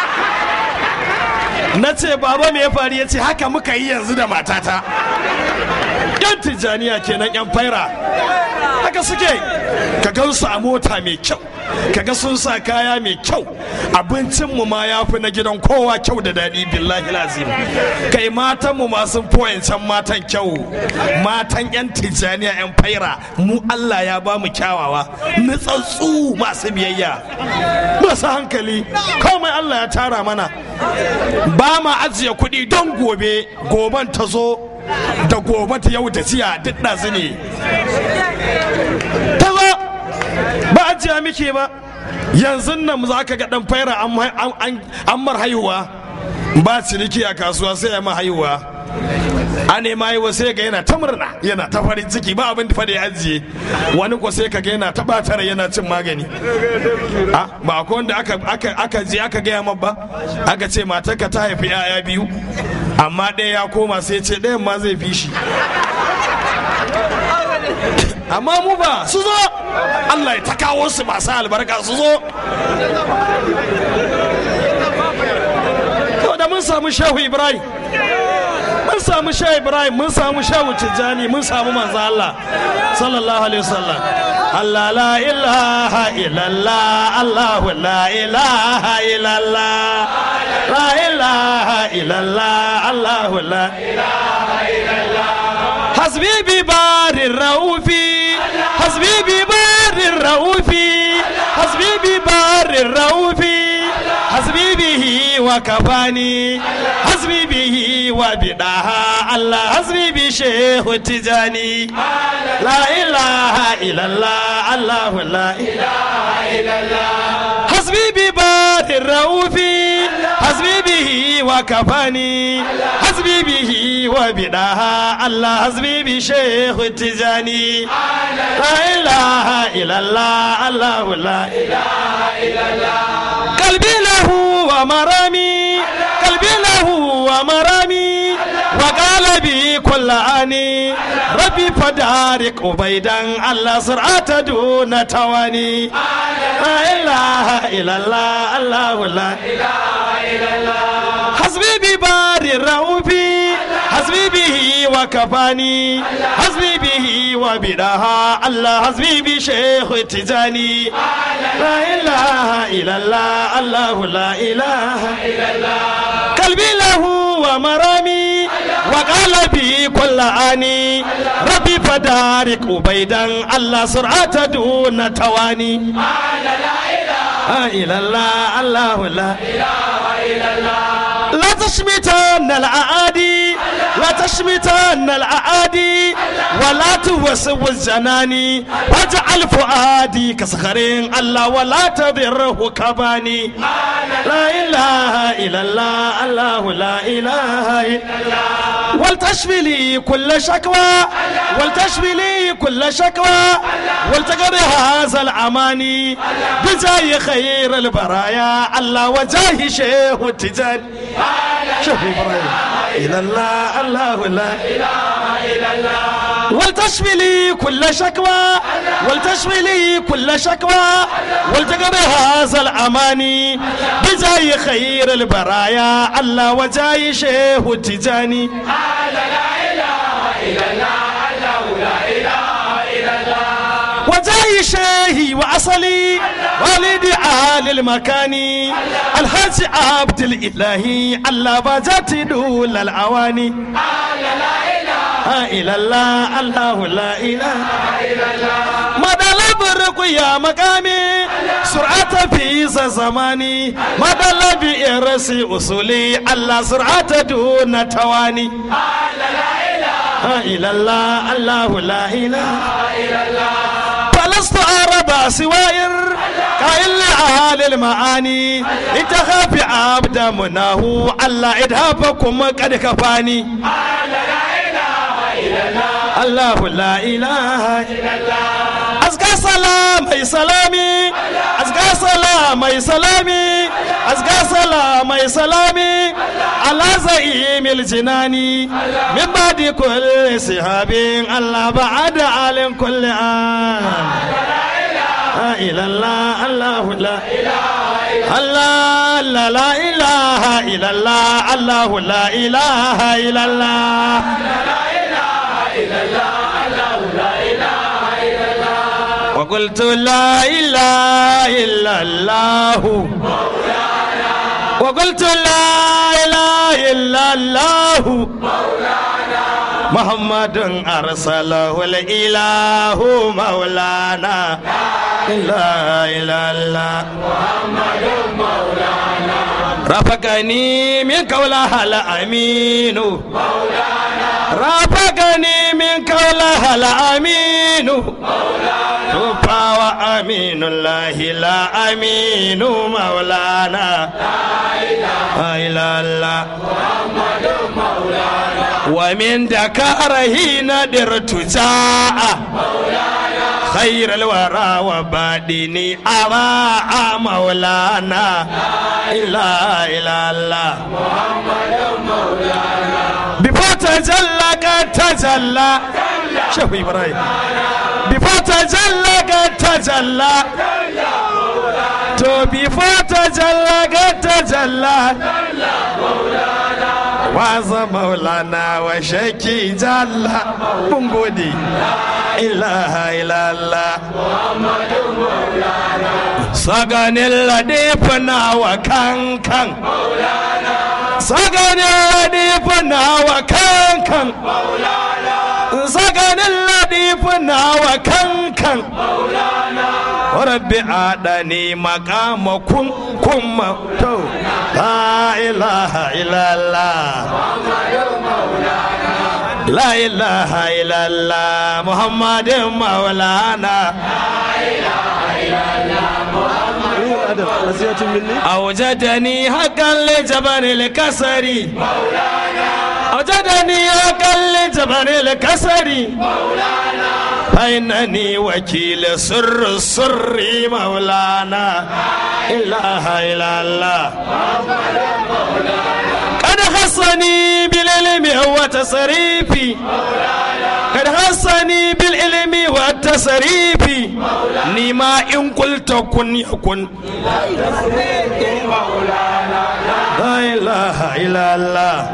[SPEAKER 1] na ce baba me ya faru ya ce haka muka yi yanzu da matata yan tijjaniya kenan yan faira haka suke ka gansu a mota mai kyau kaga sun sa kaya mai kyau abincinmu ma ya fi na gidan kowa kyau da daɗi billahi lazim kai matanmu ma sun can matan kyau matan yan tijjaniya yan faira mu allah ya ba mu kyawawa nutsatsu masu biyayya masu hankali komai allah ya tara mana ba ma ajiye kuɗi don gobe goban ta zo da gobe ta yau da jiya duk ɗazu ne ta zo ba ajiya muke ba yanzu nan za ka ga ɗan faira an mar haihuwa ba ciniki a kasuwa sai ya ma haihuwa a nema haihuwa sai ga yana ta murna yana ta farin ciki ba abin da ya ajiye wani ko sai ka ga yana ta batara yana cin magani ba akwai wanda aka je aka gaya ma ba aka ce matarka ta haifi 'ya'ya biyu amma ɗaya ya koma sai ce ɗayan ma zai fi shi amma mu ba su zo Allah ya ta kawo su masu albarka su zo da mun samu shehu ibrahim mun samu shehu ibrahim mun samu shehu tijjani mun samu manzo Allah sallallahu alaihi wasallam Allah la ilaha illallah Allah la ilaha illallah la ilaha illallah Allah la ilaha illallah hasbi bi barir raufi hasbi bi barir raufi hasbi bi barir raufi hasbi bihi wa kafani hasbi bihi wa bidaha Allah hasbi bi shehu tijani la ilaha illallah Allah la ilaha illallah hasbi bi badir raufi hasbi bihi wa kafani hasbi bihi wa bidaha Allah hasbi bi shehu tijani la ilaha illallah Allah la ilaha illallah قلبي له ومرامي قلبي له ومرامي وقال بي كل آني ربي فدارك عبيدا على سرعة دون تواني لا إله إلا الله الله لا إله إلا الله حسبي ببار الرؤوفي حسبي به وكفاني حسبي به وبدها الله حسبي بشيخ تجاني لا إله إلا الله الله لا إله إلا الله قلبي له ومرامي وقال بي كل آني ربي فدارك عبيدا الله سرعة دون تواني لا إله إلا الله الله لا إله إلا الله لا تشمتن الأعادي لا تشمتن الأعادي ولا توسوس جناني واجعل فؤادي كصخرين الله ولا تضره كباني لا إله إلا الله الله لا إله إلا الله ولتشفي لي كل شكوى ولتشفي لي كل شكوى ولتقضي هذا الأماني بجاي خير البرايا الله وجاه شيخ التجاني شوف إبراهيم إلى الله الله لا إله إلا الله ولتشفي لي كل شكوى ولتشفي لي كل شكوى ولتقضي هذا الأماني بجاي خير البرايا الله وجاي شيخ التجاني وجاي شيهي وأصلي والدي آل المكاني الحاج عبد الإلهي الله بجات دول الأواني لا إله الله الله لا إله إلا الله مدى لبرق يا مقامي سرعة في زماني مدى لبي إرسي أصولي الله سرعة دون تواني لا إله إلا الله الله لا إله إلا الله فلست أرى سوائر قائل لعال المعاني انتهى في عبد مناه الله إدهابكم قد كفاني الله لا إله إلا الله أزكى سلام أي سلامي أزكى سلام أي سلامي أزكى سلام أي سلامي على زعيم الجناني من بعد كل سحاب الله بعد عالم كل آن لا إله الله الله لا الله لا لا إله إلا الله الله لا إله إلا الله وقلت لا إله إلا الله وقلت لا إله إلا الله محمد أرسله الإله مولانا لا إله إلا محمد مولانا رفقني من قولها الأمين مولانا رافقني من قولها الأمين توفى وأمين الله لا أمين مولانا لا إله إلا الله ومن ذكره ندرت جاء خير الورى وبادني أراء مولانا لا إله إلا الله before tajalla ka tajalla shehu ibrahim before tajalla ka tajalla to before tajalla ka tajalla waza maulana wa shaki jalla mun gode ilaha illallah saganin ladifina wa kankan saganin ladifina wa kankan saganin ladifina wa kankan rabbi adani makama kun kuma to la ilaha illallah la ilaha illallah muhammadin maulana أوجدني حقا لجبر الكسري أوجدني حقا لجبر الكسري فإنني وكيل سر السر مولانا إله إلا الله قد حصني بالعلم وتصريفي قد حصني بالعلم والتصريف نما إن قلت كن يكن لا إله إلا الله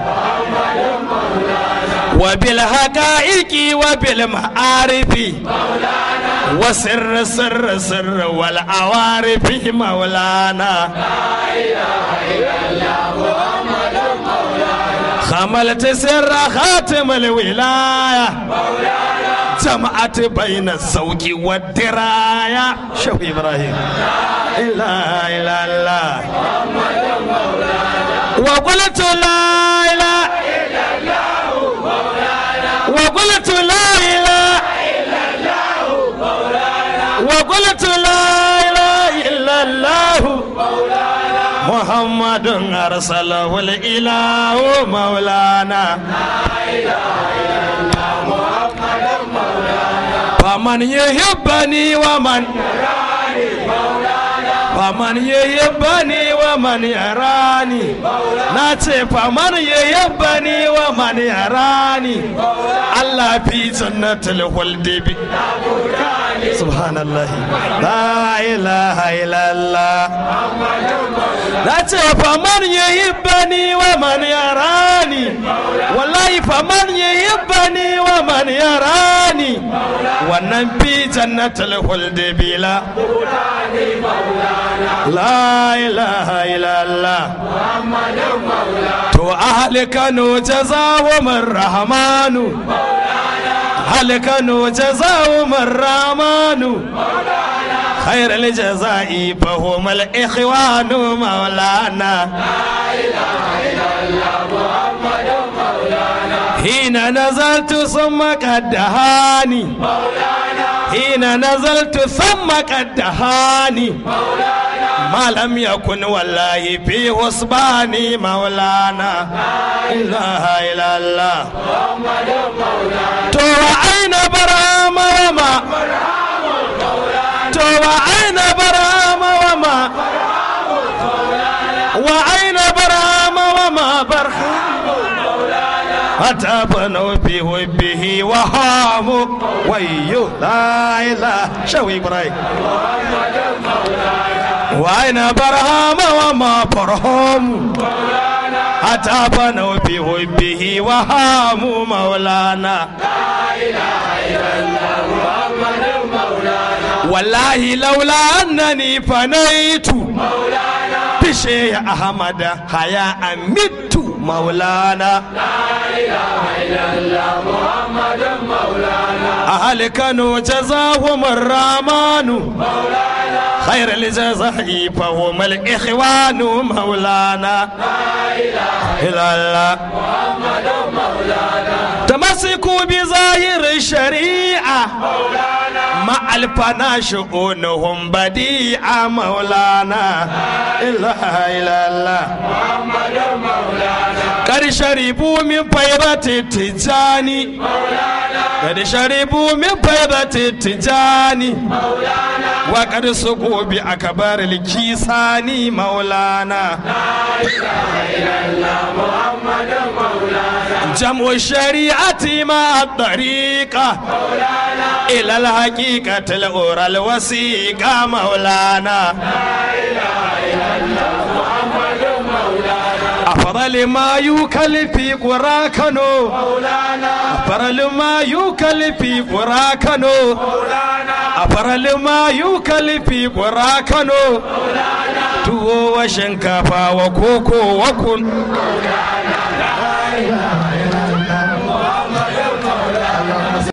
[SPEAKER 1] وبالحقائق وبالمعارف وسر سر سر والعوارف مولانا خملت سر خاتم الولاية جمعت بين الزوج والدراية شوف إبراهيم لا إله إلا الله وقلت لا إله وقلت لا إله وقلت لا إله إلا الله محمد أرسله الإله مولانا فمن يحبني ومن faman yayyabani wa man yarani na ce faman yayyabani wa man yarani Allah fi jannatul khuldi bi subhanallah la ilaha illallah na ce faman yayyabani wa man yarani wallahi faman yayyabani wa man yarani wannan fi jannatul khuldi bila la ilaha illallah to ahli kano jazawo man rahmanu ahli kano jazawo man rahmanu خير الجزاء فهم الإخوان مولانا حين نزلت ثم قد دهاني حين نزلت ثم قد دهاني ما لم يكن والله في حسباني مولانا إله إلا الله تو أين برام وما تو أين برام وما وأين برام وما برحام حتى بنوا في حبه وهام ويو لا إله شوي إبراهيم وأين برهام وما برهام حتى بنوا في حبه وهام مولانا والله لولا أنني فنيت بشيء أحمد حياء مت مولانا أهل كانوا جزاهم الرحمن خير الجزاء فهم الإخوان مولانا إلا الله تمسكوا بظاهر الشريعة مع الفنا شؤونهم بديعة مولانا إلا إلا الله قد شربوا من فيضة التجاني قد شربوا من فيضة التجاني وقد سقوا بأكبر الكيساني مولانا جمع الشريعة مع الطريقة إلى الحقيقة الأورى الوثيقة مولانا أفضل ما يوكل في قراكنو أفضل ما يوكل في قراكنو أفضل ما يوكل في قراكنو tuwo wa shinkafa wa koko wa kun